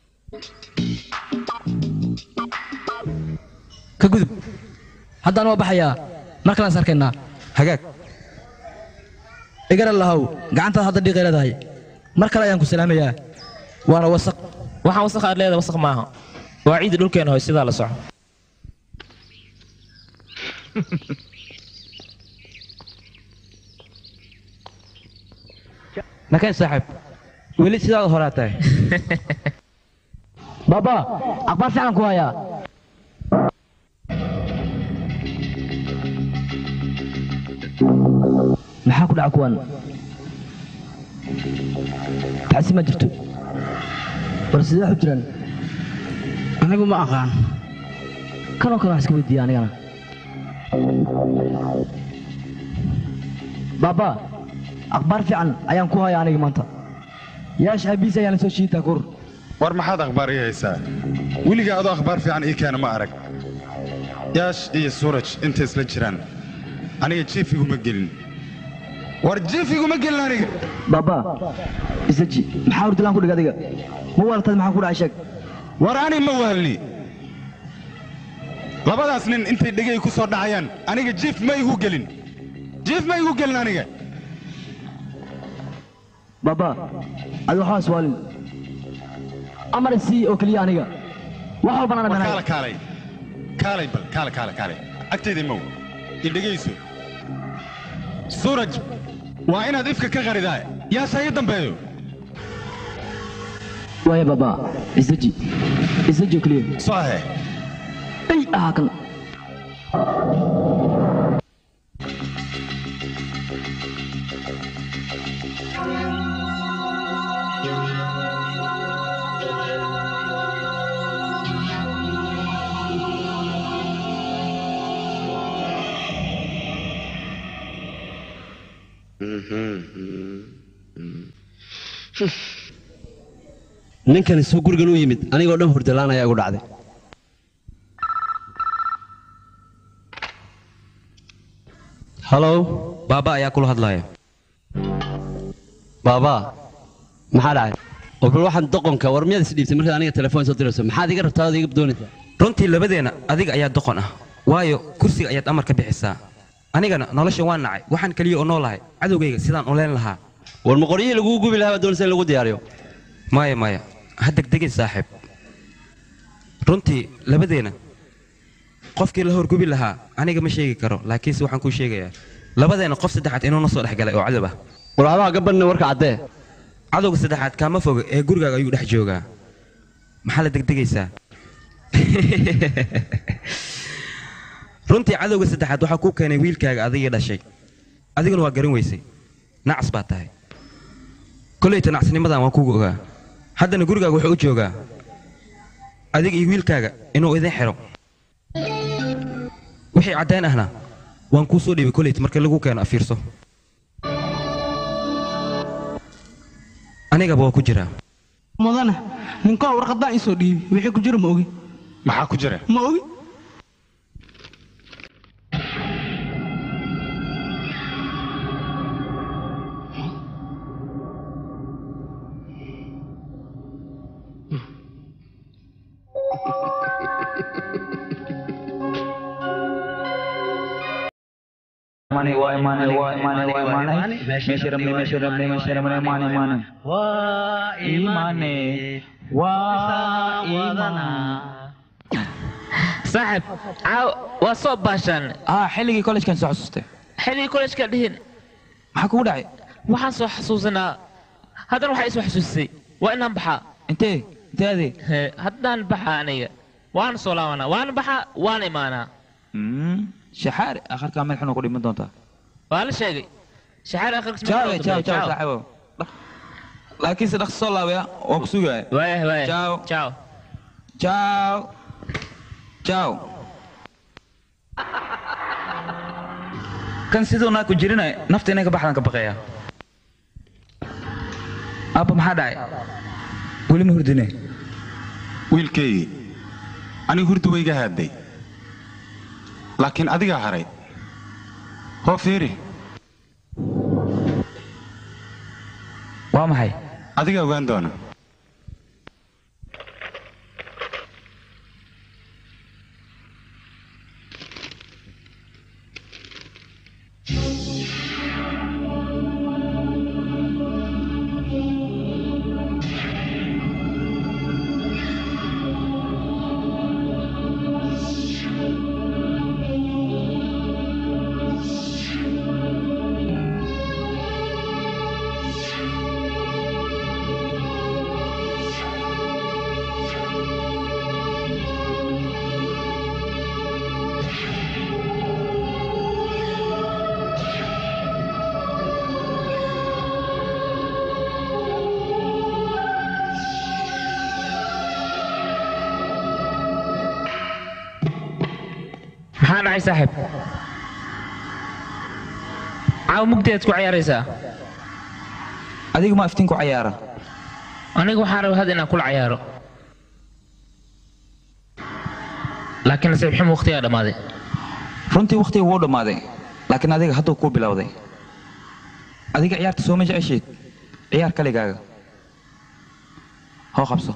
ka gudub haddaan waa baxayaa mar kalaan is arkaynaa hagaag igara lahow gacantaad hadda dhiiqay leedahay mar kale ayaan ku salaamayaa waana wasaq waxaan wasaq aad leedahay wasaq maaha waa ciidda dhulkeena hoy sidaa la soco nakeen saaxiib weli sidaada horaa tahay baba akhbaar fiican ku hayaa maxaa ku dhaca kuwan tacsi ma jirto war sidee wax u jiraan anigu ma aqaan kanoo kale wax iska weydiiya anigana baba akhbaar fiican ayaan ku hayaa aniga maanta yaash aabiis ayaan la soo shiitaa kur war maxaad akhbaar ii haysaa weligaa adoo akhbaar fiican ii keena ma arag yaash iyo suuraj intay isla jiraan aniga jiif iguma gelin war jiif iguma gelin aniga baba isaji maxaa hurdilaan ku dhig adiga ma waaltad maxaa ku dhacay sheeg war ani ma waalni labadaas nin intay dhegay ku soo dhacayaan aniga jiif ma igu gelin jiif ma igu gelin aniga baba adi waxbaa iswaalin amar isii oo keliya aniga wax walbana war dhamanay kaala kaalay kaalay bal kaala kaala kaalay agtayda mow i dhegayso suuraj waa inaad ifka ka qaridaa yaasa ii dambeeyo waaya baba isaji isaji oo keliya soahe ay ahaa kan ninkan isuu gurigan u yimid anigoo dhan hurdalaan ayaa igu dhacday halow baaba ayaa kula hadlaya baaba maxaa dhacay oo bal waxaan doqonka war miyaad isdhiibtay markaad aniga telefoon soo dirayso maxaad iga rabtaa ood iga doonaysaa runtii labadeenna adiga ayaa doqon ah waayo kursiga ayaad amar ka bixisaa anigana nolosha waan nacay waxaan keliya oo noolahay cadowgayga sidaan u leen lahaa war ma qoryihii laguu gubi lahaa baad doonaysa in lagu diyaariyo maya maya ha degdegin saaxiib runtii labadeenna qofkii la horgubi lahaa aniga ma sheegi karo laakiinse waxaan kuu sheegayaa labadeenna qof saddexaad inuuna soo dhex galay oo cadow ah war adaa gabanna warka caddee cadowga saddexaad kaama foga ee gurigaaga ayuu dhex joogaa maxaa la degdegaysaa runtii cadowga saddexaad waxaa kuu keenay wiilkaaga adigii dhashay adiguna waa garan weysay nacas baa tahay kollayta nacasnimadan waan kugu ogaa haddana gurigaaga wuxuu u joogaa adiga iyo wiilkaaga inuu idin xidho wixii caddayn ahna waan kuu soo dhiibay kollayta marka lagu keeno afiirso anigaba waa ku jiraa mudane ninkaa warqadaan isoo dhiibi wixii ku jira ma ogi maxaa ku jira ma ogi Money, why money, why money, why money? Measure me, measure me, measure me, money, money. Why money? Why money? saaxib caaw waa soo baashaan ah xilligii kollejkan soo xasuustay xilligii kollejka dhihin maxaa kugu dhacay waxaan soo xasuusanaa haddana waxaa isoo xasuusisay waa inaan baxaa intee intee adee Hee, haddaan baxaa aniga waan soo laabanaa waan baxaa waan imaanaa shaxaari akharkaa meel xun ku dhiman doontaa waa la sheegay shaxaar akhriska Ciao, ciao, ciao, saaxiibo. laakiin se dhaqso soo laabaya waa ku sugaya waaya waaya ciao ciao ciao ciao kan siduu naa ku jirinay nafta inay ka baxdaan ka baqaya aabba maxaa dhacay weli ma hurdine wiilkaygii anigu hurdu wayga haadday laakiin adigaa haray hoo fiiri waa maxay adigaa ogaan doona maxaa dhacay saaxiib caawa mugdiyaad ku ciyaaraysaa adiga ma iftiin ku cayaara aniga waxaan rabaa had inaan kula cayaaro laakiin nasiib xumo waqtigaa dhammaaday runtii wakhtiga wuu dhammaaday laakiin adiga hadduu kuu bilowday adiga ciyaarta sooma jeceshayd ciyaar kaligaaga hoo qabso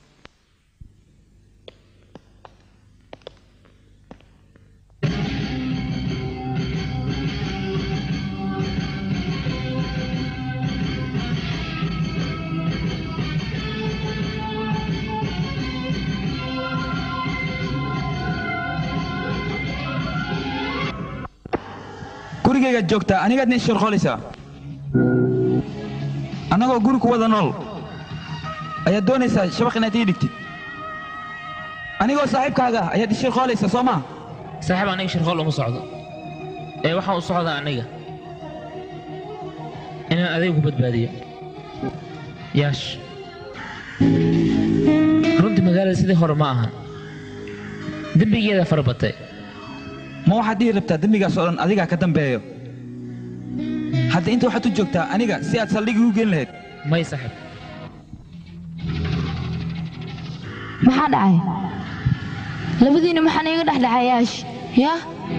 gurigaygaad joogtaa anigaad nin shirqolaysaa annagoo guri ku wada nool ayaad doonaysaa shabaq inaad ii dhigtid anigoo saaxiibkaaga ah ayaad ishirqoolaysaa soo maa saaxiib aniga shirqool uma socdo ee waxaan u socdaa aniga inaan adiga ku badbaadiyo yaash runtii magaalada sidii hore ma ahan dembigeeda fara batay ma waxaad dhihi rabtaa dembigaas oo dhan adigaa ka dambeeyo hadda inta waxaad u joogtaa aniga si aad saldhigii u gelin lahayd may saaxiib maxaa dhacay labadiina maxaa iiga dhexdhexayaash yaa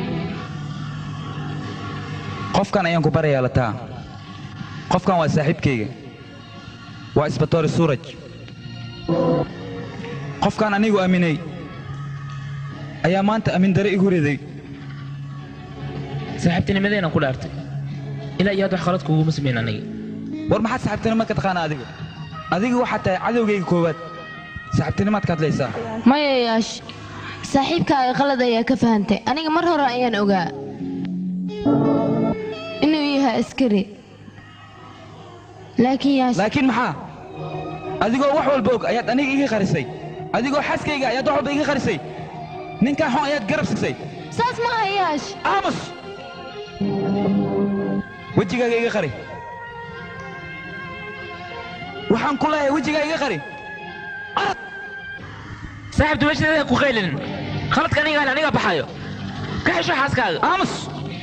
qofkan ayaan ku barayaa lataa qofkan waa saaxiibkayga waa isbatoori suuraj qofkan anigu aaminay ayaa maanta aamin dare igu riday saaxiibtinimadeenaan ku dhaartay ilaa iyo had wax khalad kuguma samayn aniga war maxaad saaxiibtinimo ka taqaana adiga adiga waxaad tahay cadowgayga koowaad saaxiibtinimaad ka hadlaysaa maya yaash saaxiibkaaga qalad ayaa ka fahantay aniga mar hore ayaan ogaa inuu yahay askari laakiin yaash laakiin maxaa adigoo wax walba og ayaad aniga iga qarisay adigoo xaskayga ayaad wax walba iga qarisay ninkaa xun ayaad garab siisay saas maaha yaash aamus wejigaaga iga qari waxaan ku leeyahay wejigaa iga qari saaxiibtu meeshadeeda ku qaylinin khaladka aniga ale aniga baxayo ka xesho xaaskaaga aamus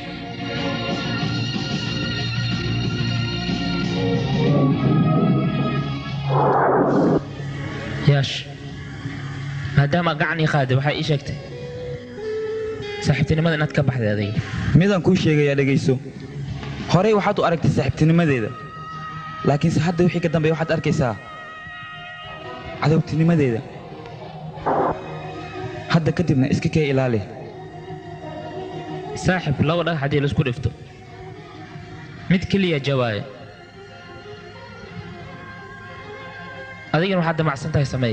yaash maadaama gacan ii qaaday waxay ii sheegtay saaxiibtinimada inaad ka baxday adiga midaan kuu sheegayaa dhegayso horey waxaad u aragtay saaxiibtinimadeeda laakiinse hadda wixii ka dambeeya waxaad arkaysaa cadowtinimadeeda hadda kadibna iska kee ilaali saaxib laba dhagax haddii laisku dhifto mid keliya jawaaya adigana waxaad damacsan tahay sameey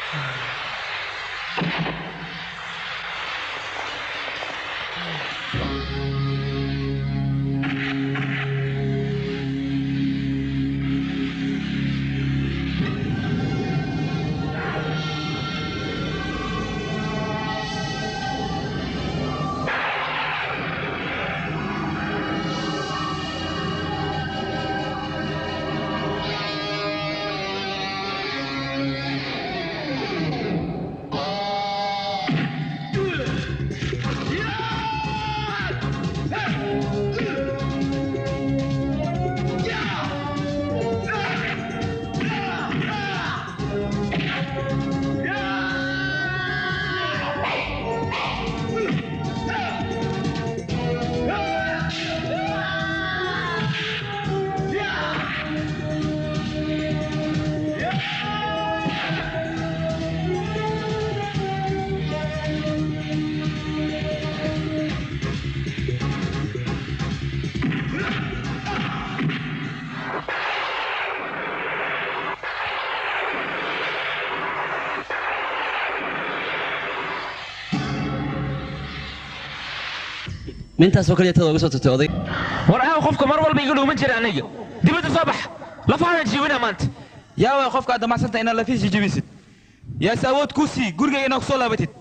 mintaasoo kaliya tada uga soo tagtay oday war aaw qofka mar walba iga dhuuman jira aniga dibadda soo bax lafahaadan jiibina maanta yaa way qofka aad damacsanta inaad lafihiisa jabisid yaase awood kuu sii gurigayga inaad kusoo laabatid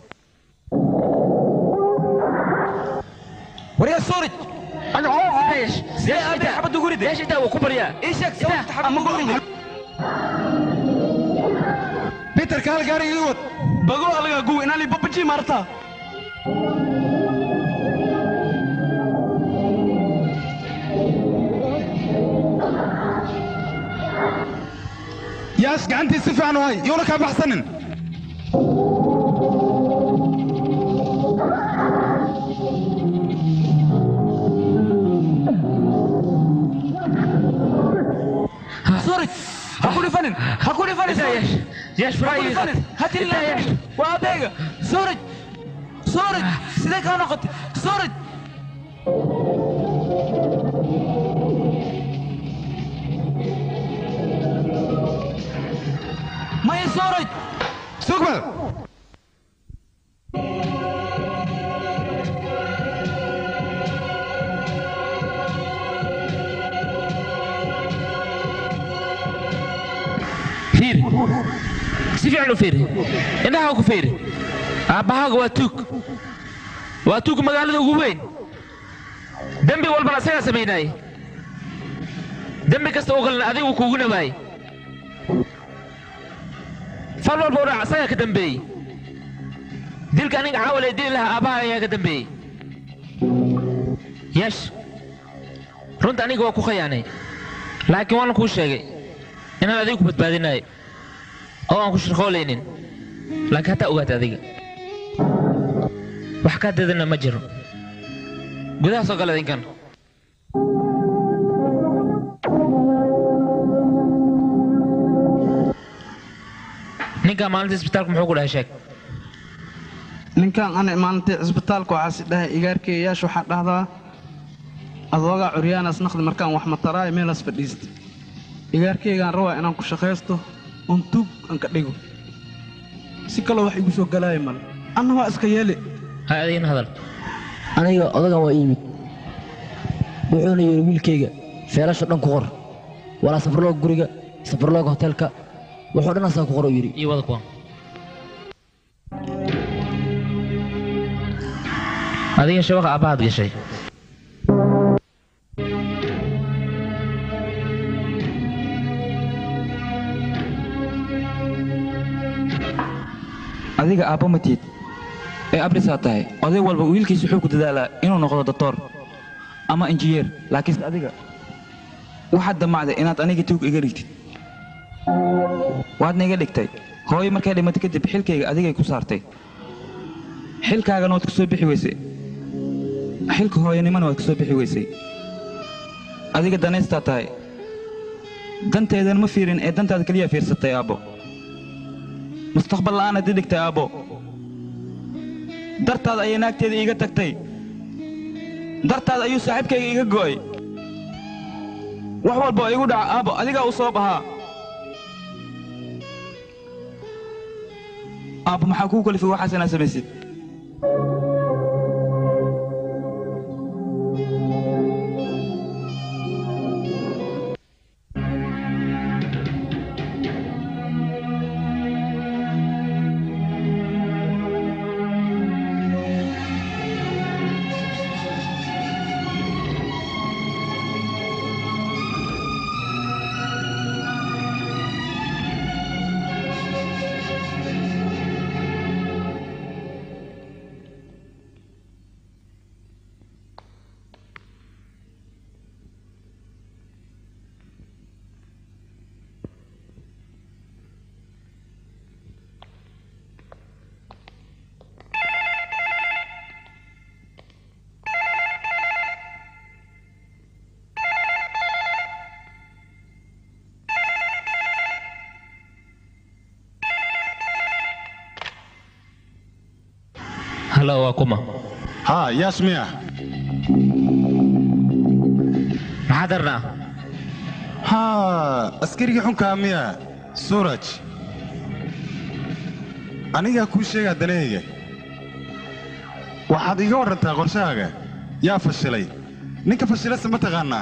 waryaa soorij sidee aabay xabadda ugu riday ايش انت وكبريا ii sheeg sababta xabadda ugu riday بيتر كال قاري يود بقول لك قوي انا اللي ببجي مرتا ياس قعنتي سفي عن هاي يورك ابو حسن soorij ha ku dhifanin ha ku dhifanin ياش ياش ha ku فراي dhifanin ha tililaanin waa adeega soorij soorij sidee kaa noqotay soorij maya soorij سوقبل فيري si fiican u fiiri indhaha ku fiiri aabbahaaga waa tuug waa tuug magaalada ugu weyn dembi walbana asagaa samaynaayey dembi kasta oo kalena adigu kuugu nabaayey fal walba odhac asagaa ka dambeeyey dilka aniga caawal ee dili lahaa aabbaha ayaa ka dambeeyey yeesh runta aniga waa ku khayaanay laakiin waan kuu sheegay inaan adiga ku badbaadinayo oo aan ku shirqoolaynin laakiin hataa ogaata adiga wax kaa dadana ma jiro gudaha soo gala idinkan ninkaa maalinta isbitaalka muxuu ku dhahay sheeg ninkan ana maalintii cisbitaalka waxaasi dhahay igaarkeeyayaasha waxaa dhahdaa adoogaa curyaanas naqdi markaan wax mataraayo meelaas fadhiista igaarkeygaan rabaa inaan ku shaqaysto oon tuug aan ka dhigo si kaloo wax igu soo galaaya male anna waa iska yeeli hay adigina hadal aniga odagan waa iimid wuxuuna yidhi wiilkayga feelasha dhan ku qor walaa safarlooga guriga safarlooga hoteelka wuxuu dhan asaa ku qor uu yidhi iyo wada kuwan adiga shabaqa aabbahaad gashay adiga aabbo ma tiid ee abrisaa tahay oday walba wiilkiisa wuxuu ku dadaalaa inuu noqdo doktor ama injineer laakiinse adiga waxaad damacday inaad aniga tuug iga dhigtid waadna iga dhigtay hooyo markay dhimatay kadib xilkayga adigay ku saartay xilkaagana waad ku soo bixi weysay xilka hooyanimana waad ku soo bixi weysay adiga danaystaa tahay danteedana ma fiirin ee dantaada keliya fiirsatay aabbo mustaqbal la'aanaad i dhigtay aabbo dartaada ayay naagteeda iiga tagtay dartaada ayuu saaxiibkayga iiga go'ay wax walba oo igu dhaca aabbo adigaa u soo bahaa aabba maxaa kuu kalifay waxaas inaad samaysid halo waa kuma haa yaas miya maxaad arnaa haa askarigii xunkaa miya suraj anigaa kuu sheegaa danahayga waxaad iiga warrantaa qorshahaaga yaa fashilay ninka fashilase ma taqaannaa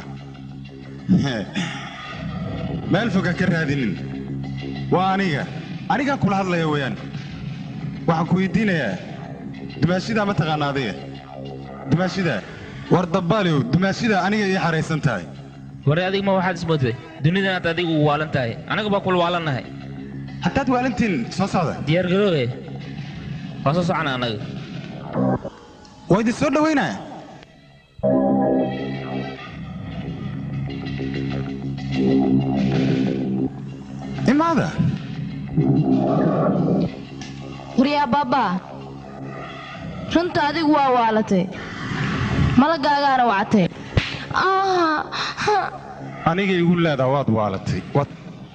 meel fog ha ka raadinin waa aniga anigaan kula hadlaya weeyaan waxaan ku weydiinayaa dumaashidaa ma taqaana adiga dumaashidaa war dabbaaliw dumaashidaa aniga ii xaraysan tahay ware adig ma waxaad ismoodday dunidanaad adigu u waalan tahay anaga baa kula waalannahay haddaad waalantiin soo socda diyaar garoowe waa soo socona annaga waa idin soo dhowaynaa imaada waryaa baabaa runta adigu waa waalatay malagaagaana wacatay aniga igu leedaa waad waalatay waad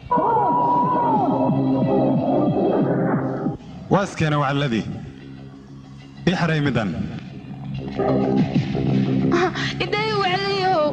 waa iskeena wacalladii ii xaray middan idhay waclayow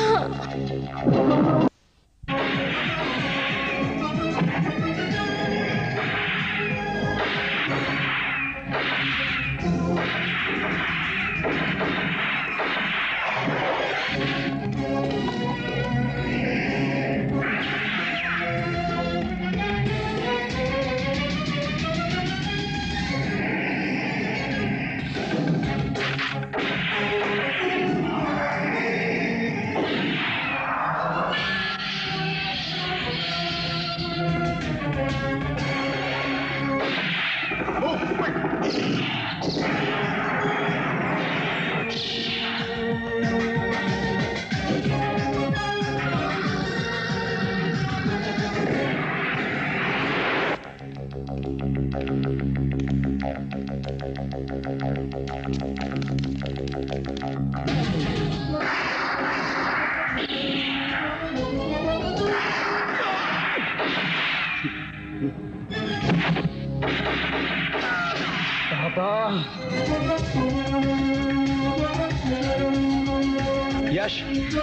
Yash.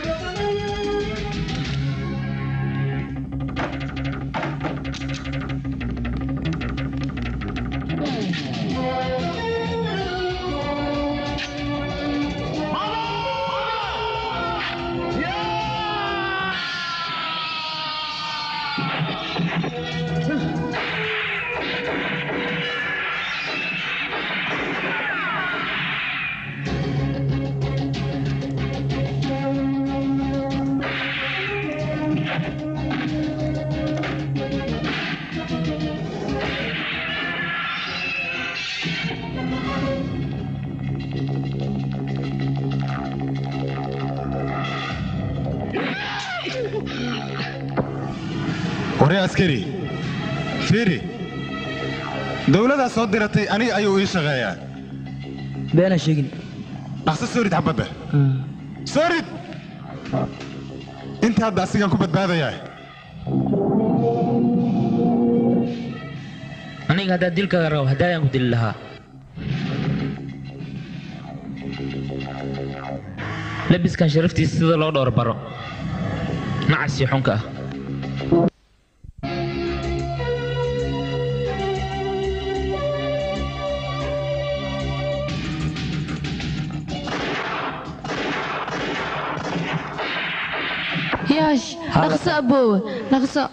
waree askari fiiri dowladaa soo diratay aniga ayuu ii shaqeeyaa beena sheegin dhaqso soo rid xabadda soo rid inta hadda asigaan ku badbaadayaa aniga haddaad dilkaaga rabo haddaayaan ku dili lahaa labiskan sharaftiisa sida loo dhowr baro nacasi xunka ah yaash dhaqso aboowe dhaqso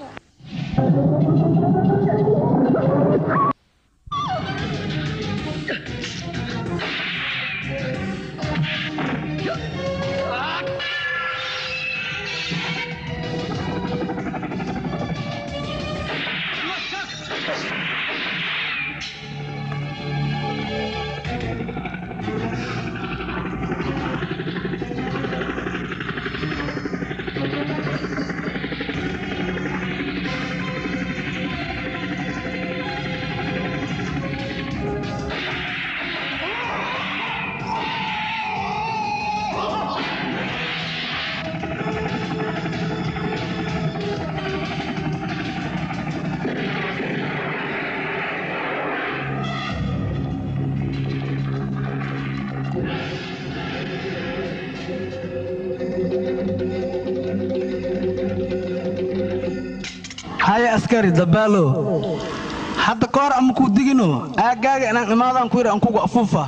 haya askari dabaalo hadda ka hor ama kuu digino aaggaaga inaan imaadaan ku yidhi aan kugu afuufa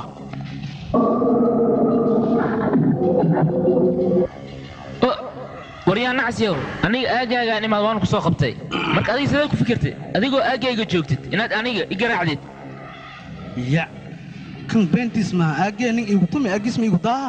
waryaa nacsiyow aniga aaggaagaan imaad waan ku soo qabtay marka adiga sidee ku fikirtay adigoo aaggayga joogtid inaad aniga i garaacdid ya kan beentiis maha aaggee nin iigu tumi aaggiis ma iigu daaha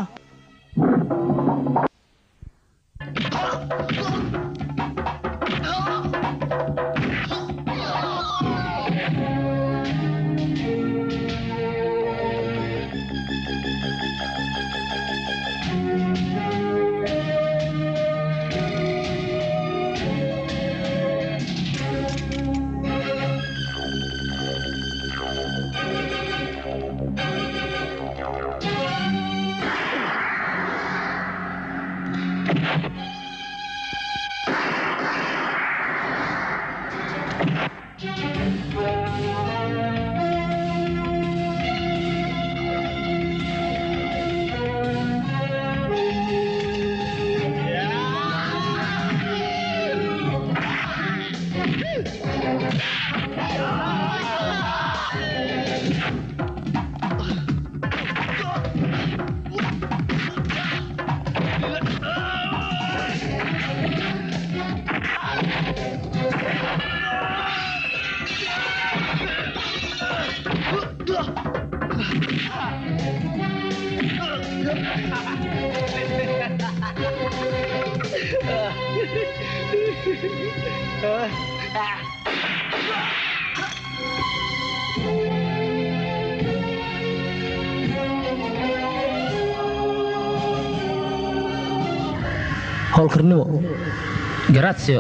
howlkarnimo garatsio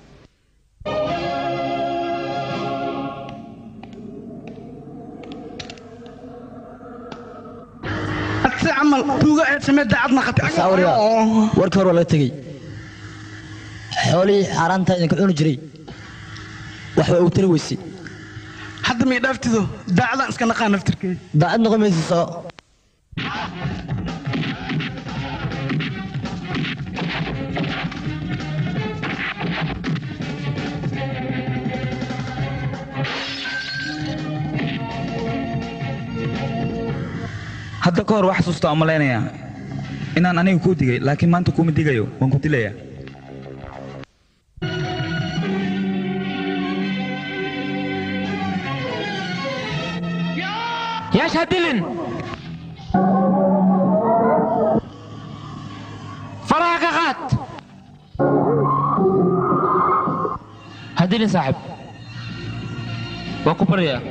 adse camal tuuga eed samee daacadna saawriga warkii hore waa laga tegey xoolihii xaaraanta idinka cuni jiray waxba ugu tari weysay hadda mii dhaaftido daacadaan iska naqaa naftirkeeda daacad noqon maysa soo hadda ka hor wax xasuusta aan malaynayaa inaan aniga kuu digay laakiin maanta kuuma digayo waan ku dilayaa yaash ha dilin faraha ka qaad ha dilin saaxib waan ku baryaa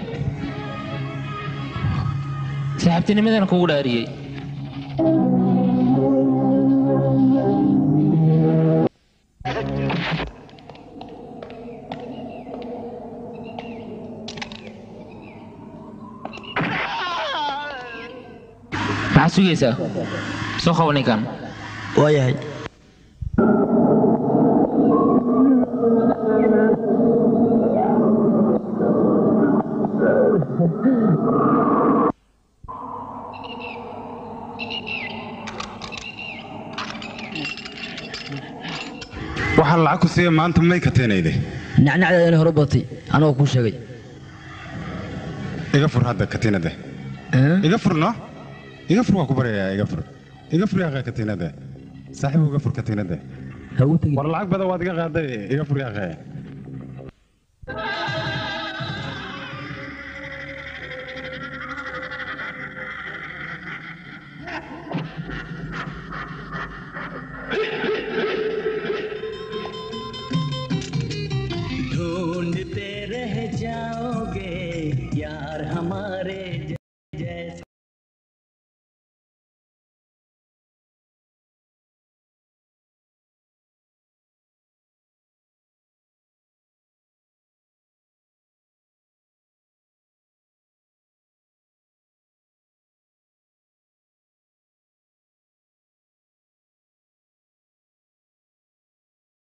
saaxiibtinimadana kugu dhaariyey maxaad sugaysaa soo qabo ninkan waa yahay waxaa lacag ku siiya maanta may ka teenayde nacnacdeeda inay hore batay anagoo kuu sheegay iga fur hadda katiinada iga fur no iga fur waa ku baryayaa iga fur iga fur yaa katiinada saaxiib iga fur katiinada ha u tegin war lacag badan waad iga qaaday iga furyaaqee ढूंढते रह जाओगे यार हमारे